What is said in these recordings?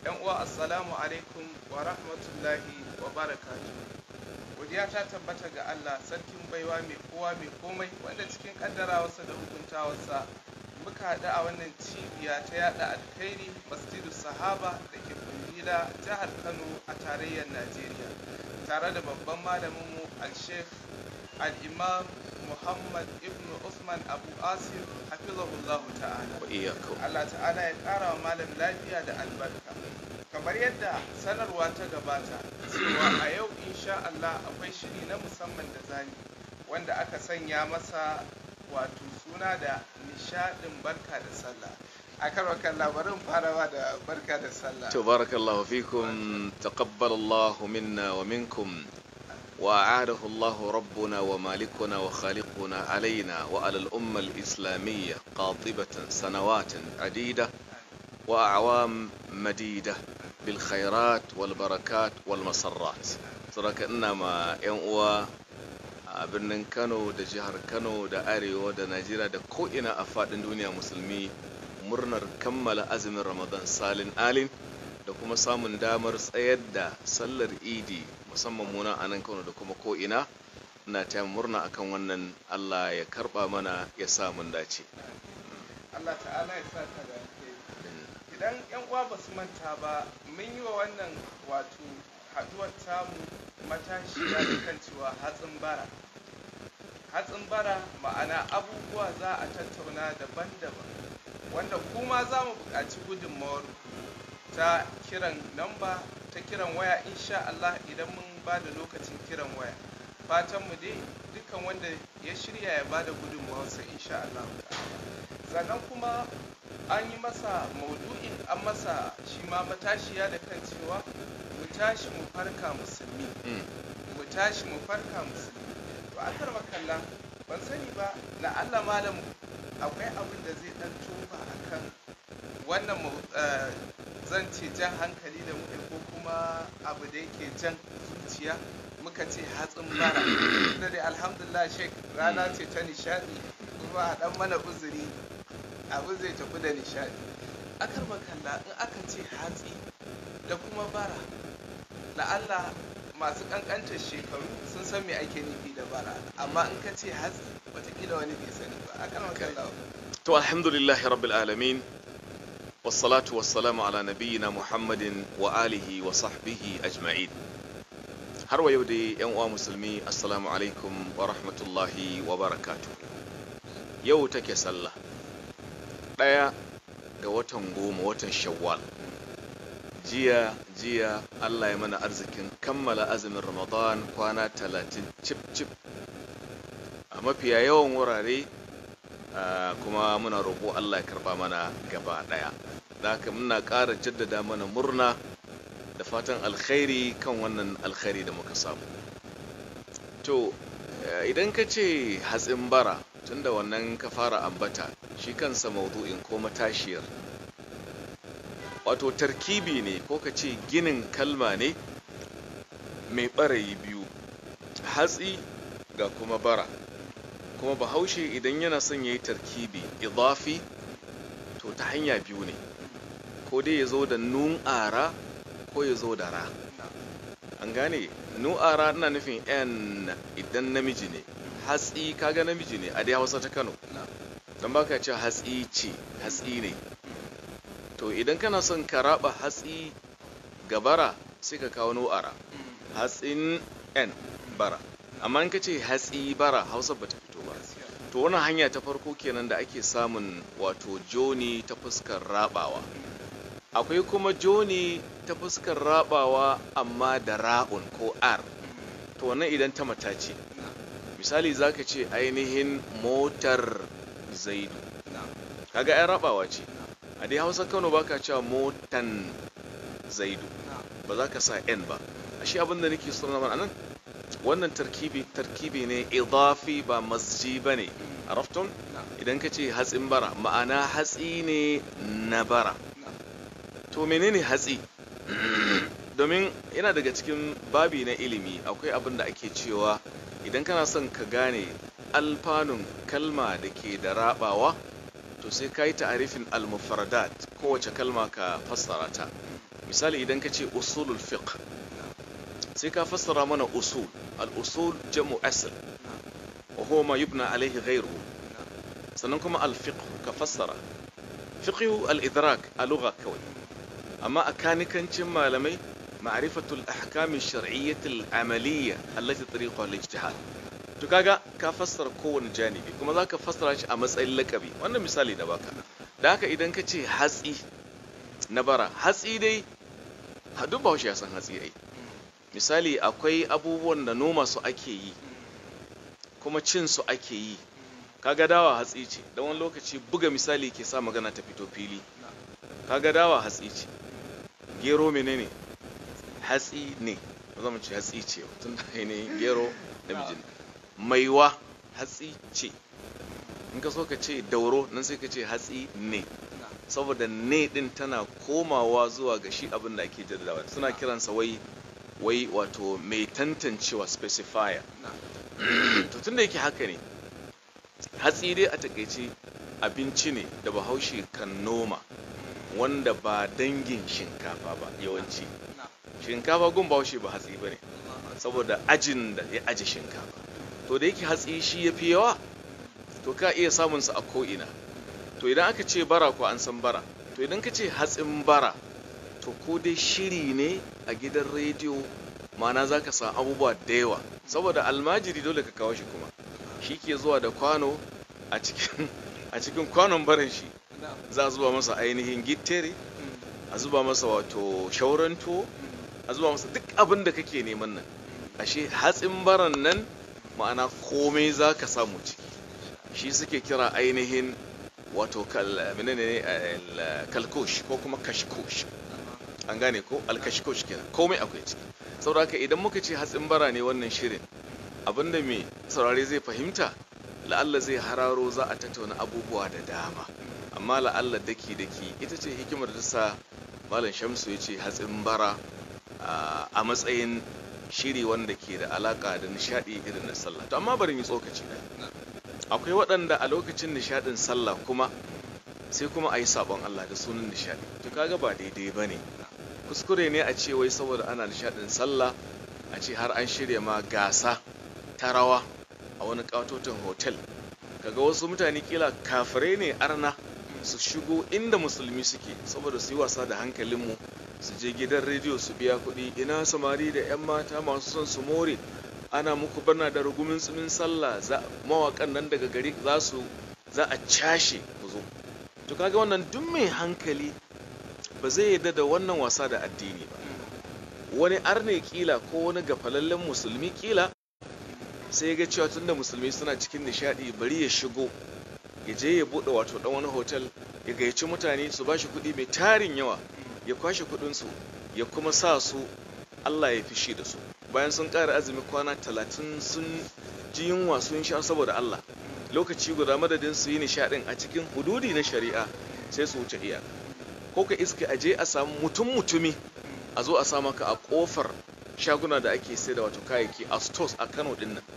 yan uwa assalamu alaikum wa rahmatullahi wa barakatuh godiya ta tabbata ga Allah sarkin baiwa mai kowa mai komai wanda cikin kaddarawarsa da hukuntawarsa muka haɗu a wannan cibiya ta yada alkhairi masjidu sahaba da ke kundila jihar kano a tarayyar najeriya tare da babban malaminmu al-sheikh al-imam muhammad ibn usman abu asir hafizahullahu ta'ala wa iyyakum Allah ta'ala ya ƙara wa malam lafiya da albarka kamar yadda sanarwa ta gabata cewa a yau insha Allah akwai shiri na musamman da zani wanda aka sanya masa wato suna da nishadin barka da sallah a karwakan labarin farawa da barka da sallah تبارك الله فيكم تقبل الله منا ومنكم وأعاده الله ربنا ومالكنا وخالقنا علينا وعلى الأمة الإسلامية قاطبة سنوات عديدة وأعوام مديدة بالخيرات والبركات والمسرات ترك إنما ينقوى a birnin kano da jihar kano da arewa da najeriya da ko'ina a faɗin duniya musulmi murnar kammala azumin ramadan salin alin da kuma samun damar tsayar da sallar idi musamman muna a nan kano da kuma ko'ina na ta murna akan wannan allah ya karba mana ya sa mun dace Allah ta'ala ya sa ka da alheri idan yan uwa ba su manta ba mun yi wa wannan wato haduwar tamu matashiya da kan cewa hatsin bara hatsin bara ma'ana abubuwa za a tattauna daban-daban wanda kuma za mu buƙaci gudunmawar ta kiran namba ta kiran waya insha Allah idan mun ba da lokacin kiran waya fatan mu dai dukkan wanda ya shirya ya ba da gudunmawarsa insha Allah sannan kuma an yi masa maudu'in an masa shi ma matashiya da kan cewa mu tashi mu farka musulmi Mm. mu tashi mu farka musulmi to a karba kalla ban sani ba la'alla malam akwai abin da zai dan tofa akan wannan mau- eh, zan ce jan hankali da muke ko kuma abu da yake jan zuciya muka ce hatsin bara da dai alhamdulillah shek rana ce ta nishadi kuma a dan mana uzuri abin zai tafi da nishadi akar makalla in aka ce hatsi da kuma bara la'alla masu kankantar shekaru sun san me ake nufi da bara amma in ka ce hatsi watakila wani bai sani ba akar makalla to alhamdulillahi rabbil alamin wassalatu wassalamu ala nabiyyina muhammadin wa alihi wa sahbihi ajma'in har wa yau dai yan uwa musulmi assalamu alaikum wa rahmatullahi wa barakatuh yau take sallah ɗaya ga watan goma watan shawwal jiya jiya allah ya mana arzikin kammala azumin ramadan kwana talatin cip cip a mafiya yawan wurare Ah, kuma muna roƙo Allah ya karɓa mana gaba ɗaya da haka muna ƙara jaddada mana murna da fatan alkhairi kan wannan alkhairi da muka samu to eh, idan ka ce hatsin bara tunda wannan ka fara ambata shi kansa maudu'in ko matashiyar wato tarkibi ne ko ka ce ginin kalma ne mai ɓarayi biyu hatsi ga kuma bara kuma bahaushe idan yana son ya yi tarkibi idafi to ta hanya biyu ne ko dai ya zo da nu'ara ko ya zo da ra an gane nu'ara ina nufin yan idan namiji ne hatsi kaga namiji ne a dai hausa ta kano don baka ce hatsi ce hatsi ne to idan kana son ka raba hatsi ga bara sai ka kawo nu'ara hatsin yan bara amma in ka ce hatsi bara hausa bata fito ba to wannan hanya ta farko kenan da ake samun wato joni ta fuskar rabawa akwai kuma joni ta fuskar rabawa amma da ra'un ko r to wannan idan ta mata ce misali zaka ce ainihin motar zaidu kaga ai rabawa ce a dai hausa kano baka cewa motan zaidu ba za ka sa n ba ashe abin da nake so na mana anan wannan tarkibi tarkibi ne idafi ba masji ba ne araftun idan ka ce hatsin bara ma'ana hatsi ne na bara to menene hatsi domin yana daga cikin babi na ilimi akwai abin da ake cewa idan kana son ka gane alfanun kalma da ke da rabawa to sai ka yi ta'arifin al-mufradat kowace kalma ka fassara ta misali idan ka ce usulul fiqh sai ka fassara mana usul al-usul jam'u asl wa huwa ma yubna alayhi ghayruhu sannan kuma al-fiqh ka fassara fiqh al-idrak a lugha kawai amma a kanikancin malamai ma'rifatul ahkam ash-shar'iyyah al-amaliyya allati tariquha al-ijtihad to kaga ka fassara kowane janibi kuma zaka fassara shi a matsayin lakabi wannan misali da baka da haka idan ka ce hatsi na bara hatsi dai duk bahaushe ya san hatsi ai misali akwai abubuwan da noma su ake yi kuma cin su ake yi kaga dawa hatsi ce da wani lokaci buga misali ke sa magana ta fito fili kaga dawa hatsi ce gero menene hatsi ne ba zama ce hatsi ce tun da ainihin gero namijin maiwa hatsi ce in ka so ka ce dauro nan sai ka ce hatsi ne saboda ne din tana komawa zuwa ga shi abin da ake jaddadawa suna kiransa wai wai wato mai tantancewa specifier to tun da yake haka ne hatsi dai a takaice abinci ne da bahaushe kan noma wanda ba dangin shinkafa ba yawanci shinkafa gun bahaushe ba hatsi ba ne saboda ajin da ya aji shinkafa to da yake hatsi shi ya fi yawa to ka iya samunsa a ko'ina to idan aka ce bara ko an san bara to idan ka ce hatsin bara to ko dai shiri ne a gidan rediyo ma'ana za ka san abubuwa da yawa saboda almajiri dole ka kawo shi kuma shi ke zuwa da kwano a cikin a cikin kwanon barin shi za a zuba masa ainihin gittere a zuba masa wato shauran tuwo a zuba masa duk abin da kake neman nan ashe hatsin baran nan ma'ana komai za ka samu ciki shi suke kira ainihin wato kalkosh ko kuma kashkosh an gane ko alkashkosh kenan komai akwai ciki saboda haka idan muka ce hatsin bara ne wannan shirin abinda mai saurare zai fahimta la'alla zai hararo za a tattauna abubuwa da dama amma la'alla daki daki ita ce hikimar da sa malam shamsu ya ce hatsin bara a matsayin shiri wanda ke da alaka da nishadi irin na sallah to amma bari mu tsokaci da akwai waɗanda a lokacin nishadin sallah kuma sai kuma a yi sabon Allah da sunan nishadi to kaga ba daidai ba ne kuskure ne a ce wai saboda ana nishadin sallah a ce har an shirya ma gasa ta rawa a wani katoton hotel kaga wasu mutane kila kafirai ne arna su shigo inda musulmi suke saboda su yi wasa da hankalinmu su je gidan rediyo su biya kuɗi ina samari da 'yan mata masu son su more ana muku bana da rugumin tsumin sallah mawakan nan daga gari za su za a cashe ku zo to kaga wannan duk mai hankali ba zai yarda da wannan wasa da addini ba wani arne kila ko wani gafalallen musulmi kila sai ya ga cewa tunda musulmi suna cikin nishadi bari ya shigo ya je ya bude wato dan wani hotel ya gayyaci mutane su bashi kuɗi mai tarin yawa ya kwashe kuɗinsu ya kuma sa su Allah ya fishi da su bayan sun ƙara azumi kwana talatin sun ji yunwa sun sha saboda Allah lokaci guda madadin su yi nishaɗin a cikin hududi na shari'a sai su wuce iyaka ko ka iska a je a samu mutum mutumi a zo a sa maka a ƙofar shaguna da ake sai da wato kayayyaki a stores a Kano din nan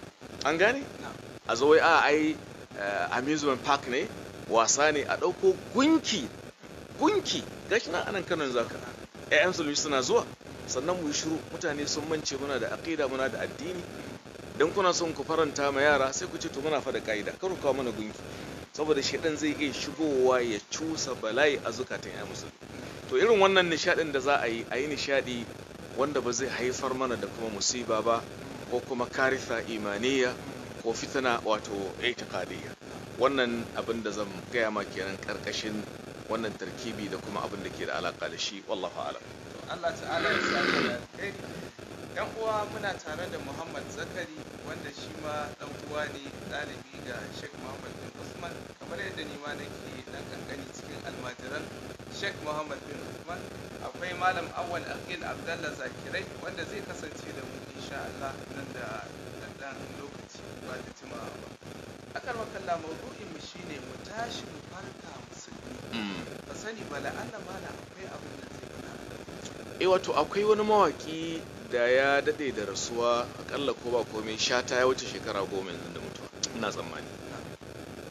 an gane a zo wai a ai amusement park ne wasa ne a ɗauko gunki gunki gashi nan anan Kano yanzu haka ƴaƴan sulmi suna zuwa sannan mu yi shiru mutane sun mance muna da aqida muna da addini dan kuna son ku faranta ma yara sai ku ce to muna fada kaida kar ku kawo mana gunki saboda shedan zai iya shigowa ya cusa bala'i a zukatan ya musulmi to irin wannan nishadin da za a yi a yi nishadi wanda ba zai haifar mana da kuma musiba ba ko kuma karitha imaniya ko fitana wato itiqadiyya wannan abin da zan gaya ma kenan karkashin wannan tarkibi da kuma abin da ke da alaka da shi wallahu a'lam Allah ta'ala ya sa da alheri yan uwa muna tare da Muhammad Zakari wanda shi ma dan uwa ne ɗalibi ga Sheikh Muhammad bin Usman kamar yadda ni ma nake dan kankani cikin almajiran Sheikh Muhammad bin Usman akwai Malam Awwal Aqil Abdallah Zakirai wanda zai kasance da mu insha Allah nan da dan lokaci ba da jimawa ba akar makalla maudu'in mu shine mu tashi mu farka musulmi ba sani ba la'alla mana akwai abin da zai eh wato akwai wani mawaki da ya dade da rasuwa akalla ko ba komai shata ya wuce shekara goma yanzu da mutuwa ina tsammani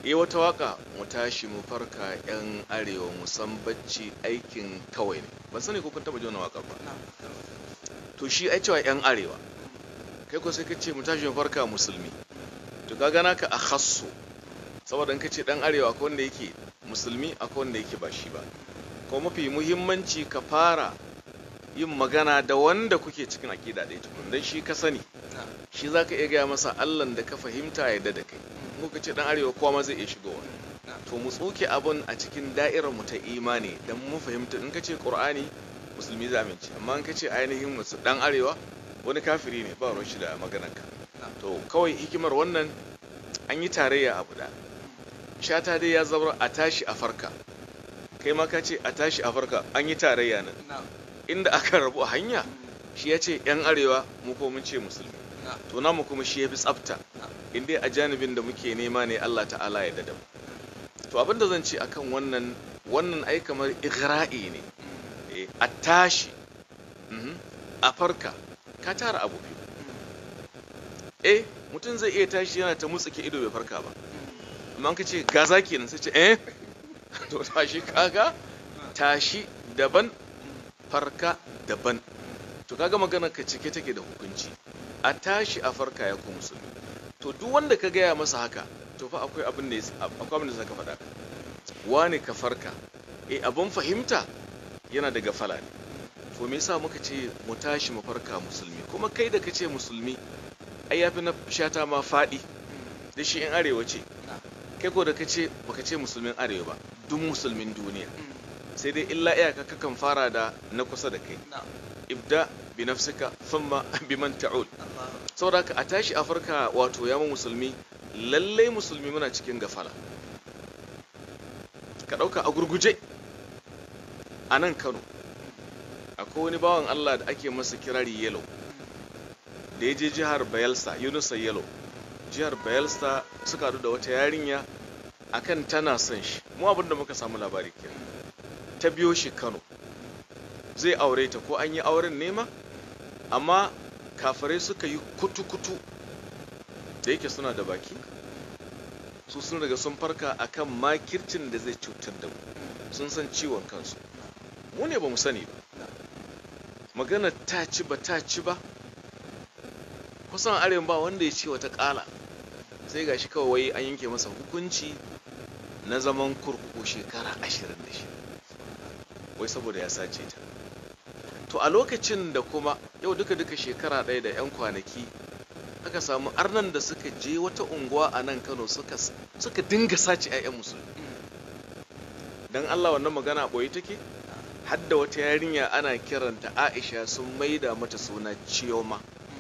yi wata waka mu tashi mu farka yan arewa mu san bacci aikin kawai ne ban sani ko kun taba ji wannan wakar ba to shi ai cewa yan arewa kai ko sai ka ce mu tashi mu farka musulmi to ka gana ka a khassu saboda in ka ce dan arewa akwai wanda yake musulmi akwai wanda yake ba shi ba ko mafi muhimmanci ka fara yin magana da wanda kuke cikin aƙida ɗaya tukun don shi ka sani shi za ka iya gaya masa allan da ka fahimta ya da kai mu ka ce dan arewa kowa ma zai iya shigowa to mu tsoke abun a cikin da'irar mu ta imani dan mu fahimta in ka ce qur'ani musulmi za amince amma in ka ce ainihin musu dan arewa wani kafiri ne ba ruwan shi da maganar ka to kawai hikimar wannan an yi tarayya abu da shata dai ya zama a tashi a farka kai ma ka ce a tashi a farka an yi tarayya nan inda aka rabu a hanya shi ya ce yan arewa mu ko mun ce musulmi to namu kuma shi ya fi tsafta inda a janibin da muke nema ne Allah ta'ala ya dada to abin da zan ce akan wannan wannan ai kamar igra'i ne a tashi a farka ka tara abu biyu eh mutum zai iya tashi yana ta mutsuke ido bai farka ba amma ka ce gaza kenan sai ce eh to tashi kaga tashi daban farka daban to kaga magana ka cike take da hukunci a tashi a farka ya ku musulmi to duk wanda ka gaya masa haka to fa akwai abin da akwai abin da zaka faɗa wani ka farka eh abin fahimta yana daga fala ne to me yasa muka ce mu tashi mu farka musulmi kuma kai da kace musulmi ai yafi na shata ma faɗi da shi in arewa ce kai ko da kace baka ce musulmin arewa ba duk musulmin duniya sai dai illa iyaka kakan fara da na kusa da kai ibda bi nafsika thumma biman ta'ul saboda ka a tashi a farka wato ya mu musulmi lallai musulmi muna cikin gafala ka dauka a gurguje a nan Kano akwai wani bawan Allah da ake masa kirari yellow da ya je jihar Bayelsa Yunusa yellow jihar Bayelsa suka haɗu da wata yarinya akan tana son shi mu abin da muka samu labari kenan ta biyo shi Kano zai aure ta ko an yi auren nema amma kafirai suka yi kutu-kutu da yake suna da baki su sun riga sun farka akan makircin da zai cutar da mu sun san ciwon kansu mu ne ba mu sani ba magana ta ci ba ta ci ba kusan arewa ba wanda ya ce wata kala sai gashi kawai wai an yanke masa hukunci na zaman kurkuku shekara 26 wai saboda ya sace ta to a lokacin da kuma yau duka-duka shekara ɗaya da 'yan kwanaki aka samu arnan da suka je wata unguwa a nan kano suka, suka dinga sace 'ya'yan musulmi don allah wannan magana ɓoye take hadda wata yarinya ana kiranta aisha sun maida mata suna ciyoma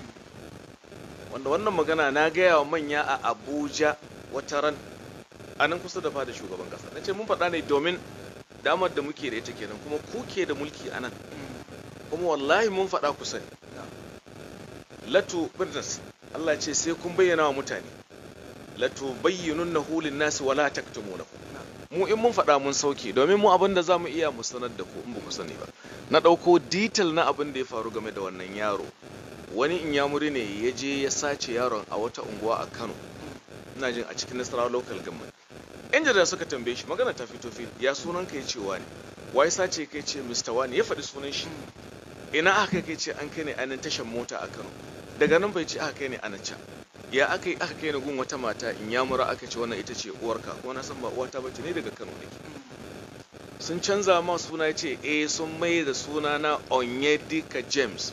wanda wannan magana na gaya wa manya a abuja wata ran a nan kusa da fada shugaban kasa na ce mun faɗa ne domin damar da muke da ita kenan kuma kuke da mulki a nan kuma wallahi mun faɗa ku sani latu business Allah ce sai kun bayyana wa mutane latu bayyinun na hulin nasi wala taktumu na mu in mun faɗa mun sauke domin mu abin da za mu iya mu sanar da ku in ba ku sani ba na ɗauko detail na abin da ya faru game da wannan yaro wani inyamuri ne ya je ya sace yaron a wata unguwa a kano ina jin a cikin nasarawa local government yan jarida suka tambaye shi magana ta fito fil ya sunan ka ya ce wani wai sace kai ce mr wani ya faɗi sunan shi ina aka kai ce an kai ne anan tashan mota a kano daga nan bai ce aka kai ne anan can ya aka yi aka kai ni gun wata mata in ya mura aka ce wannan ita ce uwarka kuma na san ba uwata bace ne daga kano ne sun canza ma suna ce eh sun mai da suna na onyedika james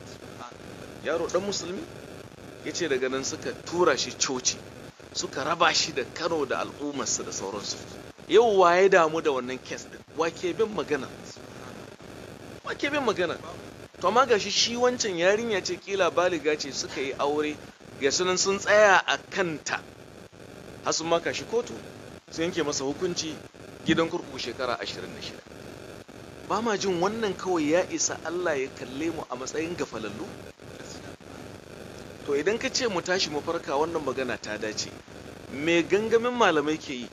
yaro dan musulmi ya ce daga nan suka tura shi coci suka raba shi da kano da al'ummarsa da sauransu yau waye damu da wannan kes din wake bin magana wake bin magana to amma gashi shi wancan yarinya ce kila baliga ce suka yi aure ga sunan sun tsaya a kanta har sun maka shi kotu sun yanke masa hukunci gidan kurkuku shekara 26 ba ma jin wannan kawai ya isa Allah ya kalle mu a matsayin gafalallu to idan ka ce mu tashi mu farka wannan magana ta dace me gangamin malamai ke yi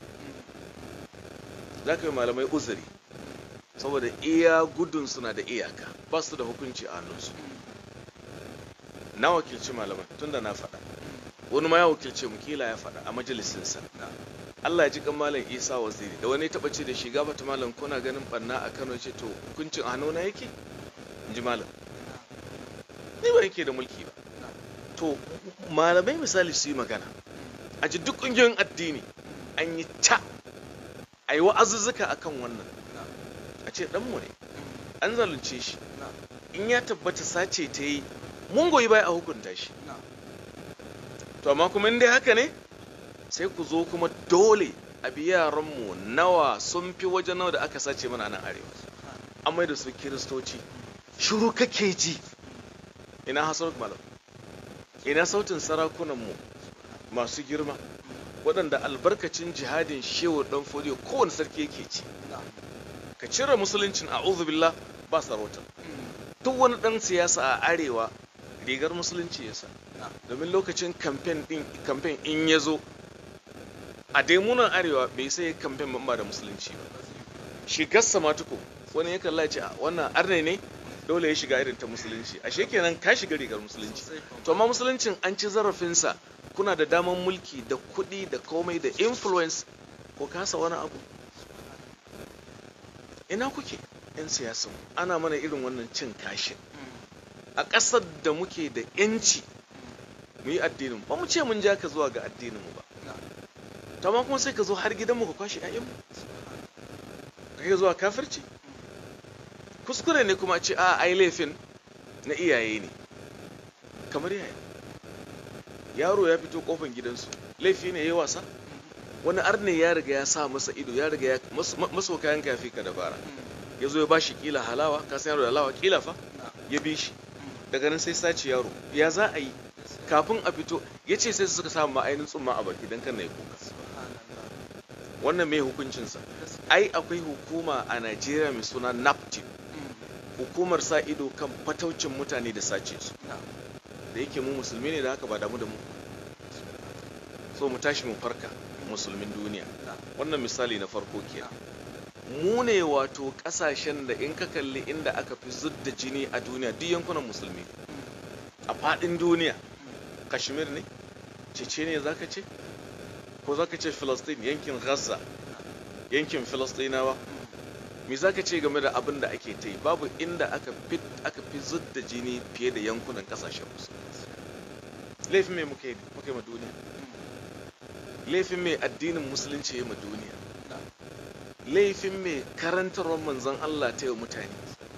za ka yi malamai uzuri saboda iya gudun suna da iyaka ba su da hukunci a hannunsu na wakilci malamai tunda na faɗa wani ma ya wakilce mu kila ya faɗa a majalisinsa Allah ya ji kan malam Isa Waziri da wani taba ce da shi gabata malam kuna ganin banna a Kano ce to hukuncin a hannuna yake in ji malam ni ba yake da mulki ba to malamai misali su yi magana a ji duk ƙungiyoyin addini an yi ta a yi wa'azuzzuka akan wannan a ce ɗanmu ne an zalunce shi in ya tabbata sace ta yi mun goyi baya a hukunta shi to amma kuma in dai haka ne sai ku zo kuma dole a bi yaranmu nawa sun fi waje nawa da aka sace mana nan arewa an mai da su kiristoci shiru kake ji ina hasar malam ina sautin sarakunanmu masu girma waɗanda albarkacin jihadin shehu ɗan fodiyo kowane sarki yake ci ka cire musuluncin a billah ba sarauta duk wani ɗan siyasa a arewa rigar musulunci ya sa domin lokacin kamfen in ya zo a daimunan arewa bai sai kamfen ba da musulunci ba shigarsa ma tuko wani ya kalla ce wannan arne ne dole ya shiga irin ta musulunci ashe kenan ka shiga rigar musulunci to amma musuluncin an ci zarafinsa kuna da daman mulki da kuɗi da komai da influence ko kasa wani abu ina kuke 'yan siyasan ana mana irin wannan cin kashin a ƙasar da muke da 'yanci mu yi addinin ba mu ce mun ja ka zuwa ga addinin mu ba to amma kuma sai ka zo har gidanmu ka kwashe 'ya'yanmu ka yi zuwa kafirci kuskure ne kuma ce a ai laifin na iyaye ne kamar yaya yaro ya fito kofan gidansu laifi ne ya yi wasa wani arne ya riga ya sa masa ido ya riga ya maso kayan kafi ka dabara ya zo ya bashi kila halawa ka san yaro da halawa kila fa ya bi shi daga nan sai sace yaro ya za a yi kafin a fito ya ce sai suka samu ma'ainin tsumma a baki don kan na yi kuka wannan mai hukuncinsa ai akwai hukuma a najeriya mai suna naptip hukumar sa ido kan fataucin mutane da sace su da yake mu musulmi ne da haka ba damu da mu so mu tashi mu farka musulmin duniya wannan misali na farko kenan mu ne wato kasashen da in ka kalli inda aka fi zudda jini a duniya duk yankunan musulmi a fadin duniya kashmir ne cece ne zaka ce ko zaka ce filistin yankin gaza yankin filistinawa me zaka ce game da abin da ake ta yi babu inda aka fi aka fi zudda jini fiye da yankunan kasashen musulmi laifin mai muka yi ma duniya laifin mai addinin musulunci ya ma duniya laifin mai karantarwar manzon Allah ta yi mutane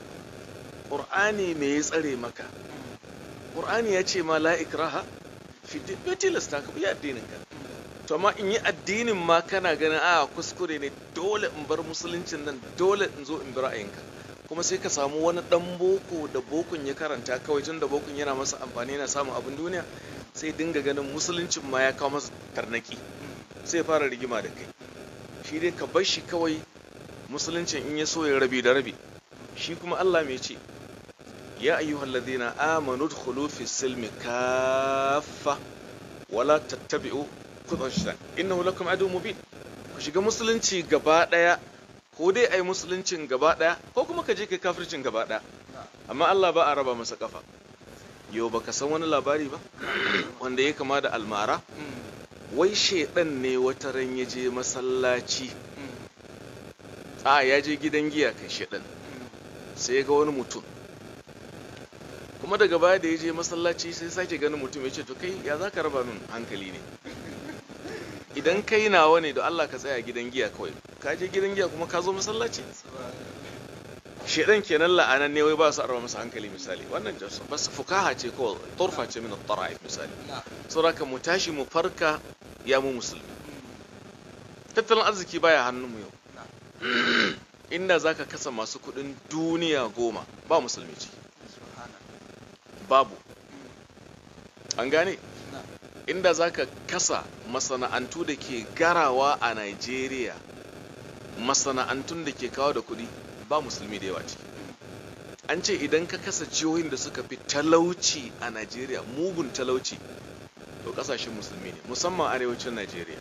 ƙur'ani me ya tsare maka ƙur'ani ya ce ma la ikraha fi bai tilasta ka bi addinin ka to amma in yi addinin ma kana ganin a kuskure ne dole in bar musuluncin nan dole in zo in bi ra'ayinka kuma sai ka samu wani dan boko da bokun ya karanta kawai tun da bokun yana masa amfani yana samun abin duniya sai dinga ganin musuluncin ma ya kawo masa tarnaki sai fara rigima da kai shi dai ka bar shi kawai musuluncin in ya so ya rabi da rabi shi kuma Allah mai ce ya ayyuhal ladina amanu dkhulu fi silmi kaffa wala tattabi'u khudwan shaitan innahu lakum adu mubin ku shiga musulunci gaba daya ko dai ai musuluncin gaba daya ko kuma ka je kai kafircin gaba daya amma Allah ba a raba masa kafa yau baka san wani labari ba wanda ya kama da almara wai shaidan ne wata ran ya je masallaci a ya je gidan giya kai shaidan sai ya ga wani mutum kuma daga baya da ya je masallaci sai sake ganin mutum ya ce to kai ya za ka raba min hankali ne idan kai nawa ne da Allah ka tsaya gidan giya kawai ka je gidan giya kuma ka zo masallaci shedan kenan la'anan ne wai ba su arba masa hankali misali wannan bas fukaha ce ko turfa ce min at-tara'if misali saboda mu tashi mu farka ya mu musulmi tattalin arziki baya hannun mu yau inda zaka kasa masu kudin duniya goma ba musulmi ciki babu an gane inda zaka kasa masana'antu da ke garawa a Nigeria masana'antun da ke kawo da kudi ba musulmi da yawa ciki an ce idan ka kasa jihohin da suka fi talauci a Najeriya mugun talauci to kasashen musulmi ne musamman arewacin Najeriya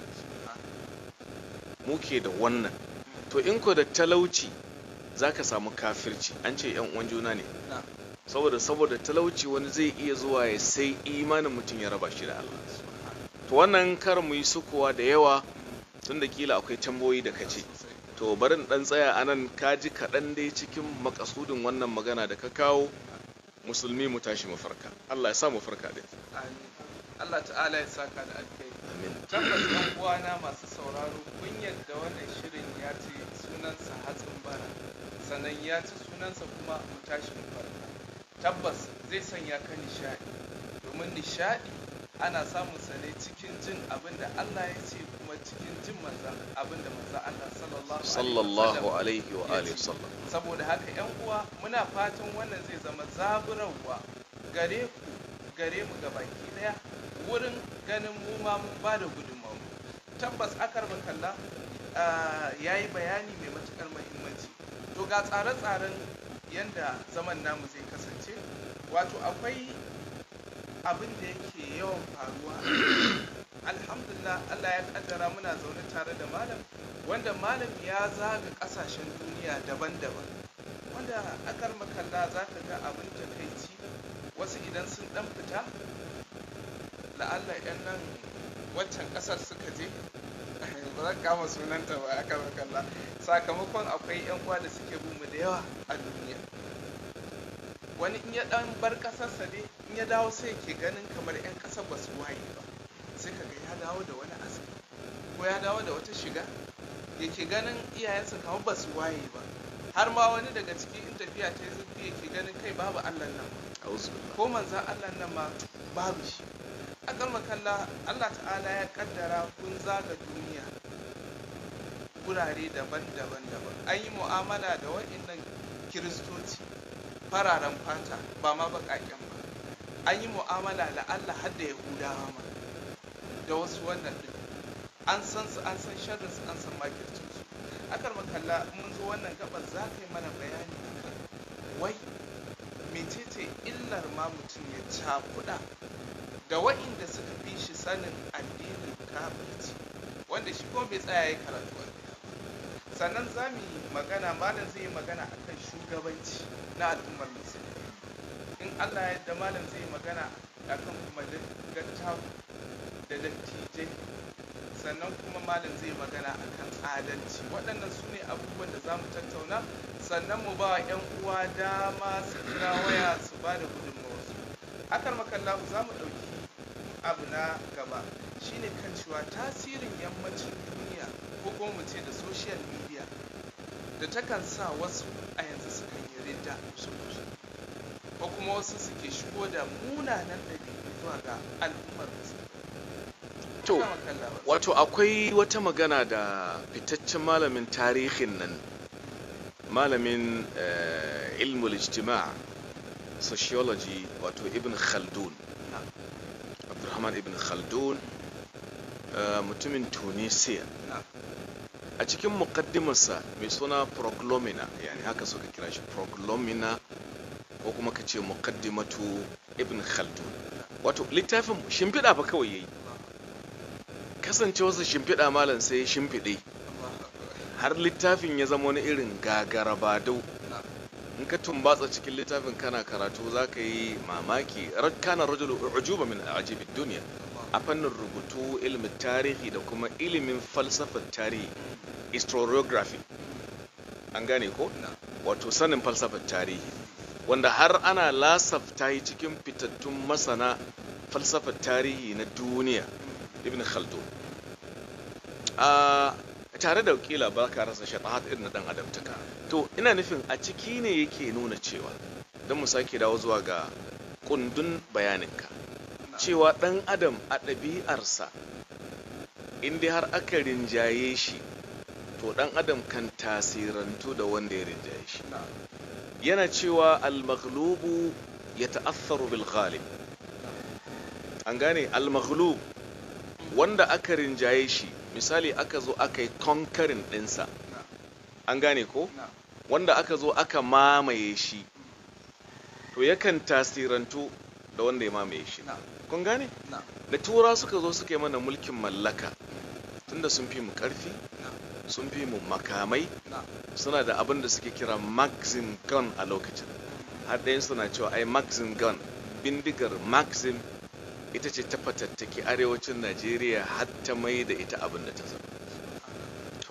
muke da wannan to in ko da talauci za ka samu kafirci an ce yan uwan juna ne saboda saboda talauci wani zai iya zuwa ya sai imanin mutum ya raba shi da Allah to wannan kar mu yi sukuwa da yawa tun da kila akwai tamboyi da kace sosai. to barin dan tsaya anan kaji kaɗan dai cikin makasudin wannan magana da ka kawo musulmi mu tashi mu farka Allah ya sa mu farka din Amin. Allah ta'ala ya saka da alkai amin tabbas ɗan uwana masu sauraro kun yadda wannan shirin ya ce sunansa hatsin bara sannan ya ci sunansa kuma mu tashi mu farka tabbas zai sanya ka nishaɗi domin nishaɗi ana samun sa ne cikin jin abin da Allah ya ce kuma cikin jin manzan abin da manzan Allah sallallahu sallallahu alaihi alaihi wa ya alihi ce. sallam saboda haka yan uwa muna fatan wannan zai zama zaburarwa gare ku gare mu ga baki daya wurin ganin mu ma mun ba da gudunmawa tabbas akar kalla ya yi bayani mai matukar muhimmanci to ga tsare-tsaren yadda zaman namu zai kasance wato akwai abin da yake yawan faruwa alhamdulillah allah ya kaddara muna zaune tare da malam wanda malam ya zaga kasashen duniya daban-daban wanda akar makalla za ka ga abin takaici wasu idan sun dan fita la'alla yan nan waccan kasar suka je ba zan kama sunanta ba akar makalla sakamakon akwai yan uwa da suke bin mu da yawa a duniya wani in ya dan bar kasarsa ne in ya dawo sai ke ganin kamar yan kasar ba su waye ba sai ka ga ya dawo da wani aski ko ya dawo da wata shiga yake ganin iyayensa kamar ba su waye ba har ma wani daga ciki in tafiya ta yi zurfi yake ganin kai babu allah nan auzu billah ko manzan allah nan ma babu shi akal makalla allah ta'ala ya kaddara kun zaga duniya gurare daban-daban daban an yi mu'amala da waɗannan kiristoci fararen fata ba ma baƙaƙen ba an yi mu'amala da allah har da yahudawa ma da wasu wannan ɗin an san su an san sharrin su an san makircin su akar makalla in mun zo wannan gabar za ka yi mana bayani akan wai mecece illar ma mutum ya cakuɗa da wa'inda suka fi shi sanin addinin kafirci wanda shi kuma bai tsaya ya karatu a gida ba sannan za mu yi magana malam zai yi magana akan shugabanci na al'ummar musulmi in allah ya yarda malam zai yi magana akan kuma dattaku da dattijai sannan kuma malam zai magana akan adalci waɗannan su ne abubuwan da za mu tattauna sannan mu ba wa 'yan uwa dama su kira waya su ba da gudunmawarsu akar makallahu za mu ɗauki abu na gaba shine kan cewa tasirin yammacin duniya ko kuma mu ce da social media da takan sa wasu a yanzu sukan yi ridda ko kuma wasu suke shigo da munanan ɗabi'u zuwa ga al'ummar musulmi to Akar makallahu, wato akwai wata magana da fitaccen malamin tarihin nan malamin eh, ilmul ijtima' sociology wato ibn khaldun abdurrahman ibn khaldun eh, mutumin tunisia na a cikin muqaddimarsa mai suna proglomina yani haka suka kira shi proglomina ko kuma ka ce muqaddimatu ibn khaldun wato littafin shimfiɗa fa kawai yayi kasancewarsa shimfiɗa malam sai ya shimfiɗe Allahu akbar. har littafin ya zama wani irin gagarabadau na in ka tumbatsa cikin littafin kana karatu za ka yi mamaki kana rajulu ujuba min ajibid duniya a fannin rubutu ilimin tarihi da kuma ilimin falsafar tarihi historiography an gane ko na wato sanin falsafar tarihi wanda har ana lasafta yi cikin fitattun masana falsafar tarihi na duniya ibn khaldun a tare da kila ba ka rasa shatahat irin na dan adamtaka to ina nufin a ciki ne yake nuna cewa don mu sake dawo zuwa ga kundin bayaninka na cewa dan adam a ɗabi'arsa in dai har aka rinjaye shi to dan adam kan tasirantu da wanda ya rinjaye shi na yana cewa al-maghlubu ya ta'assaru bil ghalib an gane al-maghlub wanda aka rinjaye shi misali aka zo aka yi conquering ɗinsa na an gane ko na wanda aka zo aka mamaye shi to yakan tasirantu da wanda ya mamaye shi na kun gane na da tura suka zo suka yi mana mulkin mallaka tunda sun fi mu karfi na sun fi mu makamai na suna da abin da suke kira maxim gun a lokacin har ɗayan suna cewa ai maxim gun bindigar maxim ita ce ta fatattaki arewacin najeriya har ta mai da ita abin da ta zama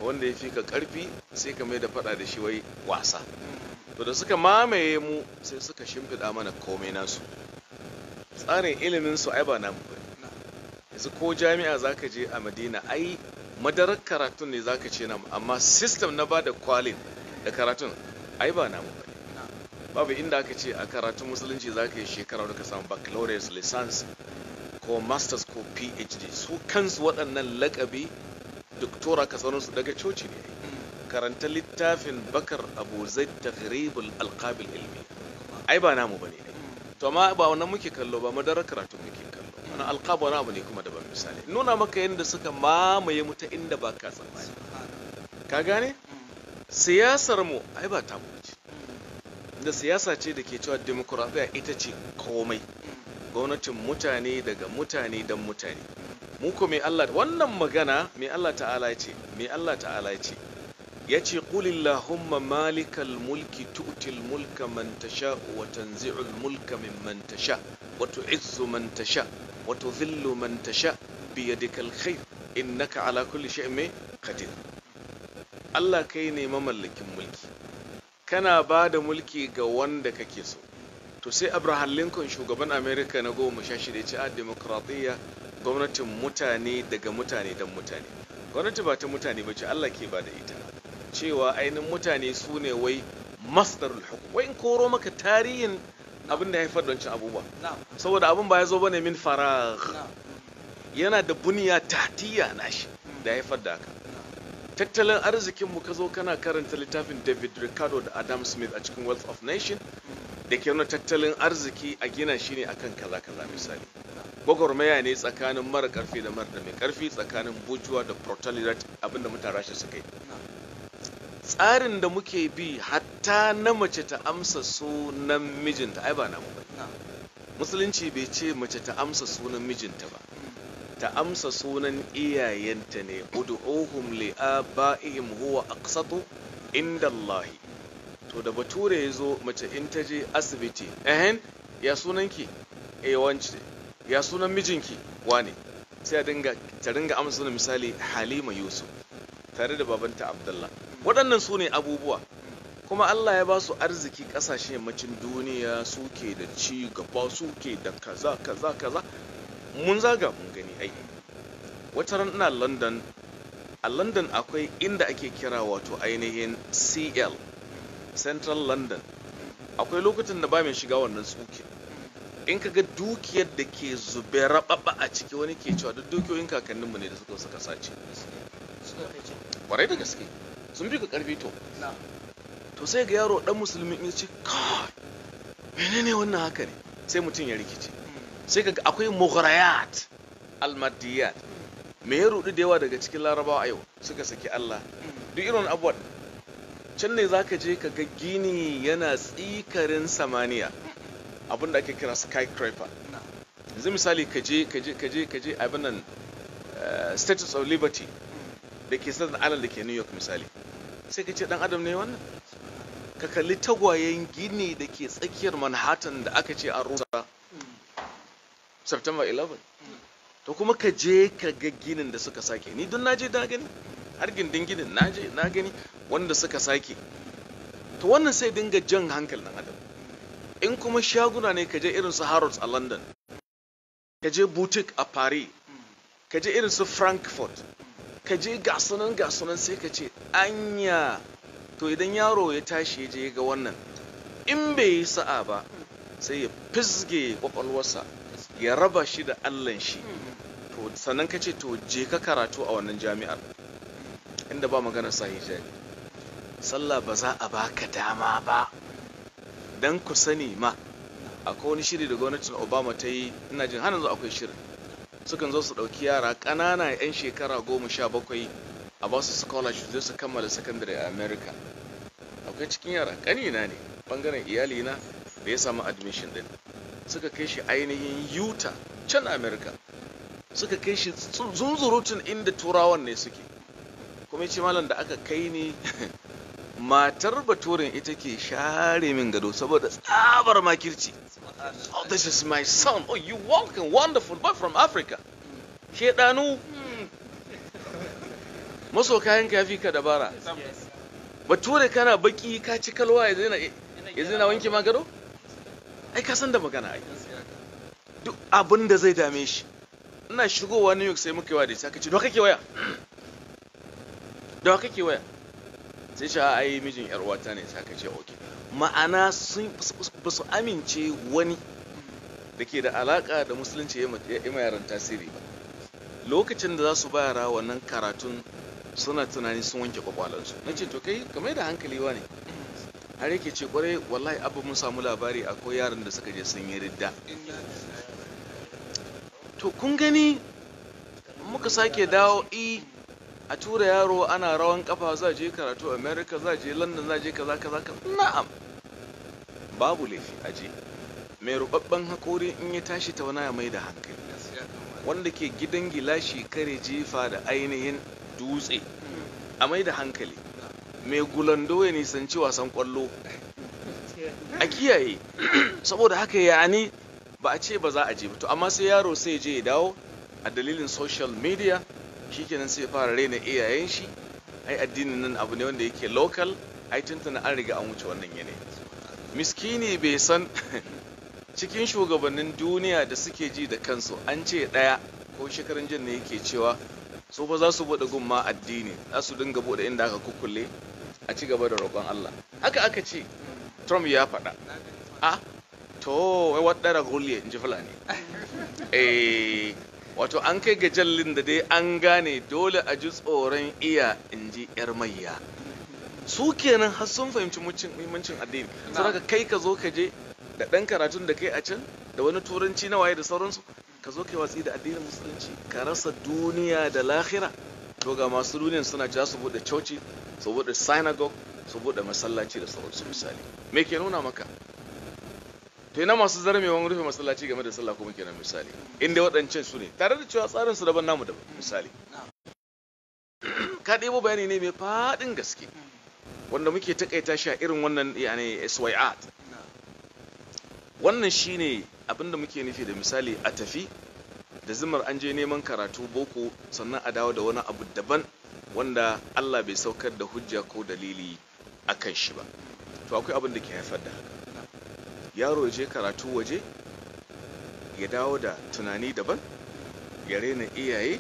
wanda ya fi ka karfi sai ka mai da fada da shi wai wasa to da suka mamaye mu sai suka shimfiɗa mana komai nasu tsarin ilimin su ai ba namu ba yanzu ko jami'a zaka je a madina ai madarar karatun ne zaka ce namu amma system na bada kwalin da karatun ai ba namu ba babu inda aka ce a karatun musulunci zaka yi shekara da ka samu baccalaureate license ko masters ko phd su kansu waɗannan lakabi doktora ka su daga coci ne karanta littafin bakar abu zai taghribul alqabil ilmi ai ba namu bane to amma ba wannan muke kallo ba madarar karatu muke kallo wannan alqab wani abu ne kuma daban misali nuna maka yadda suka mamaye mu ta inda ba ka tsammani ka gane siyasar mu ai ba ta ce da siyasa ce da ke cewa demokuraɗiyya ita ce komai gwamnatin mutane daga mutane don mutane mu ko mai Allah wannan magana mai Allah ta'ala ya ce mai Allah ta'ala ya ce ya ce qulillahumma malikal mulki tu'til mulka man tasha wa tanzi'ul mulka mimman tasha wa tu'izzu man tasha wa tudhillu man tasha bi yadikal khair innaka ala kulli shay'in qadir Allah kai ne mamallakin mulki kana ba da mulki ga wanda kake so to sai abraham lincoln shugaban america na goma sha shida ce a demokradiyya gwamnatin mutane daga mutane don mutane gwamnati ba ta mutane ba ce allah ke ba da ita cewa ainihin mutane su ne wai masdarul hukum wai in koro maka tarihin abin da ya haifar don cin abubuwa saboda abin ba ya zo bane min faragh yana da buniya tatiya nashi da ya haifar da haka tattalin arzikin mu ka zo kana karanta littafin david ricardo da adam smith a cikin wealth of nation da ke nuna tattalin arziki a gina shi ne akan kaza kaza misali gwagwarmaya ne tsakanin mara karfi da mara da mai karfi tsakanin bujuwa da proletariat abinda mutane rashi suka yi tsarin da muke bi hatta na mace ta amsa sunan mijinta ai ba na mu ba musulunci bai ce mace ta amsa sunan mijinta ba ta amsa sunan iyayenta ne ud'uhum li abaihim huwa aqsatu inda Allah to da bature ya zo mace in ta je asibiti ehen ya sunanki eh wance ya sunan mijinki wane sai dinga ta dinga amsa sunan misali Halima Yusuf tare da babanta Abdullah waɗannan su ne abubuwa kuma Allah ya ba su arziki ƙasashen yammacin duniya suke da ci gaba suke da kaza kaza kaza mun zaga mun gani ai wata ran ina london a london akwai inda ake kira wato ainihin cl central london akwai lokutan da ba mai shiga wannan tsuke in ka ga dukiyar da ke zube rababa a ciki wani ke cewa duk dukiyoyin kakanninmu ne da suka suka sace kwarai da gaske sun fi ka karfi to to sai ga yaro dan musulmi in ce kai menene wannan haka ne sai mutum ya rikice sai kaga akwai mughrayat almadiyat me ya rudu da yawa daga cikin larabawa a yau suka saki Allah duk irin abuwa can ne zaka je ka ga gini yana tsikarin samaniya abin da ake kira skyscraper yanzu misali ka je ka je ka je ka je abin nan status of liberty da ke Staten Island da ke New York misali sai ka ce dan adam ne wannan ka kalli tagwayen gini da ke tsakiyar Manhattan da aka ce an rusa September 11 to kuma ka je ka ga ginin da suka sake ni don naje na gani har gindin ginin naje na gani wanda suka sake to wannan sai dinga jan hankali dan adam in kuma shaguna ne ka je irin su Harrods a London ka je boutique a Paris ka je irin su Frankfurt ka je gasunan gasunan sai ka ce anya to idan yaro ya tashi ya je ga wannan in bai yi sa'a ba sai ya fisge kwakwalwarsa ya raba shi da allan shi to sannan ka ce to je ka karatu a wannan jami'ar inda ba magana sa hijabi sallah ba za a baka dama ba dan ku sani ma akwai wani shiri da gwamnatin obama ta yi ina jin har yanzu akwai shirin sukan zo su ɗauki yara ƙanana 'yan shekara goma sha bakwai a ba su scholarship zai su kammala secondary a america akwai cikin yara ƙanina ne ɓangaren iyalina da ya samu admission ɗin suka kai shi ainihin utah can america suka kai shi zunzurutun inda turawan ne suke kuma ce malam da aka kai ni matar baturin ita ke share min gado saboda tsabar makirci oh this is my son oh you walking wonderful boy from africa shedanu maso kayan ka yafi ka dabara bature kana baki ka ci kalwa ya zina ya zina wanke ma gado ai ka san da magana ai duk abin da zai dame shi ina shigowa New York sai muka yi wa da ita ka ce da kake waya da kake waya sai ce ai mijin yar uwata ne sai ka ce okay ma'ana sun ba su amince wani da ke da alaka da musulunci ya yi yaran tasiri ba lokacin da za su bayara wannan karatun suna tunani sun wanke kwakwalansu na ce to kai kamar da hankali wa ne har yake ce kwarai wallahi abu mun samu labari akwai yaran da suka je sun yi ridda to kun gani muka sake dawo i a tura yaro ana rawan kafa za je karatu america za je london za je kaza kaza ka na'am babu laifi a je mai rubabban hakori in ya tashi tauna ya mai da hankali wanda ke gidan gilashi kare jefa da ainihin dutse a mai da hankali mai gulando ya nisanci wasan kwallo a kiyaye saboda haka ya ni ba a ce ba za a je ba to amma sai yaro sai je ya dawo a dalilin social media shikenan sai fara raina iyayen shi ai addinin nan abu ne wanda yake local ai tuntuna an riga an wuce wannan yanayi miskini bai san cikin shugabannin duniya da suke ji da kansu an ce ɗaya ko shekarun jin ne yake cewa su fa za su buɗe gumma addini za su dinga buɗe inda aka kukkulle a ci gaba da roƙon Allah haka aka ce Trump ya faɗa a to wai waɗara gulle in ji fulani eh wato an kai ga jallin da dai an gane dole a ji tsoron iya in ji yar mayya su kenan har sun fahimci muhimmancin addini saboda kai ka zo ka je da ɗan karatun da kai a can da wani turanci na waye da sauransu ka zo kai watsi da addinin musulunci ka rasa duniya da lahira to ga masu duniyan suna cewa su bude coci su bude synagogue su bude masallaci da sauransu misali me ke nuna maka to ina masu zarmewan rufe masallaci game da sallah kuma kenan misali inda waɗancan su ne tare da cewa tsarin su daban namu daban misali ka ɗebo bayani ne mai faɗin gaske wanda muke takaita shi a irin wannan yani SYAT wannan shine abinda muke nufi da misali a tafi da zimar an je neman karatu boko sannan a dawo da wani abu daban wanda Allah bai saukar da hujja ko dalili a kan shi ba to akwai abin da ke haifar da haka yaro ya je karatu waje ya dawo da tunani daban ya rena iyaye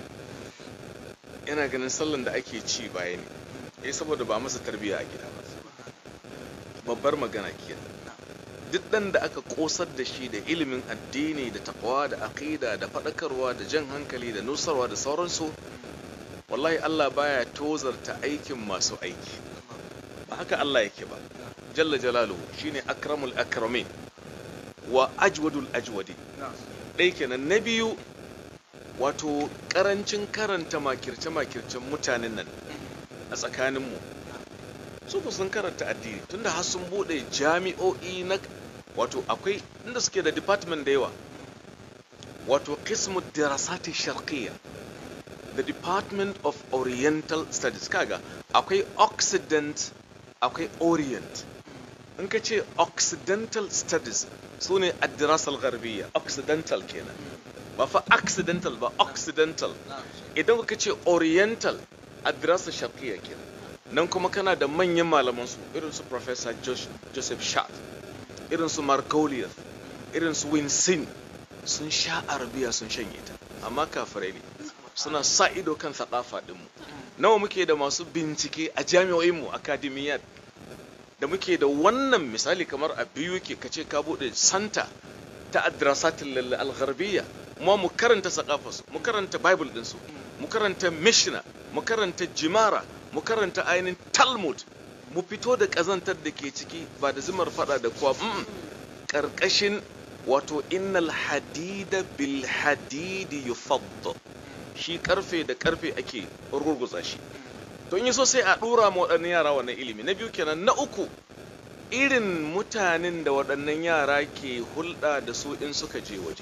yana ganin sallan da ake ci baya ne eh saboda ba masa tarbiyya a gida ba babbar magana kenan duk ɗan da aka ƙosar da shi da ilimin addini da takwa da aƙida da faɗakarwa da jan hankali da nusarwa da sauransu wallahi Allah baya tozarta aikin masu aiki ba haka Allah yake ba jalla jalaluhu shine akramul akramin wa ajwadul ajwadi ɗaya kenan na biyu wato ƙarancin karanta makirce makircen mutanen nan a tsakaninmu su ku sun karanta addini tunda har sun bude jami'o'i na wato akwai inda suke da department da yawa wato qismu dirasati sharqiyya the department of oriental studies kaga akwai occident akwai orient in ka ce occidental studies su ne addirasal garbiyya occidental kenan ba fa accidental ba occidental idan ka ce oriental addirasal sharqiyya kenan nan kuma kana da manyan malaman su irin su professor joseph shat irin su margoliath irin su winsin sun sha arabiya sun shanye ta amma kafirai ne suna sa ido kan sakafa dinmu nawa muke da masu bincike a jami'o'inmu akademiyat da muke da wannan misali kamar a biyu ke kace ka bude santa ta adrasatin al-gharbiyya mu mu karanta sakafarsu mu karanta bible dinsu mu karanta mishnah mu karanta jimara mu karanta ainihin talmud mu fito da ƙazantar da ke ciki ba da zumar fada da kuwa ƙarƙashin wato innal hadida bil hadidi yufadda shi karfe da karfe ake rurguza shi to in yi so sai a ɗora ma waɗannan yara wannan ilimi na biyu kenan na uku irin mutanen da waɗannan yara ke hulɗa da su in suka je waje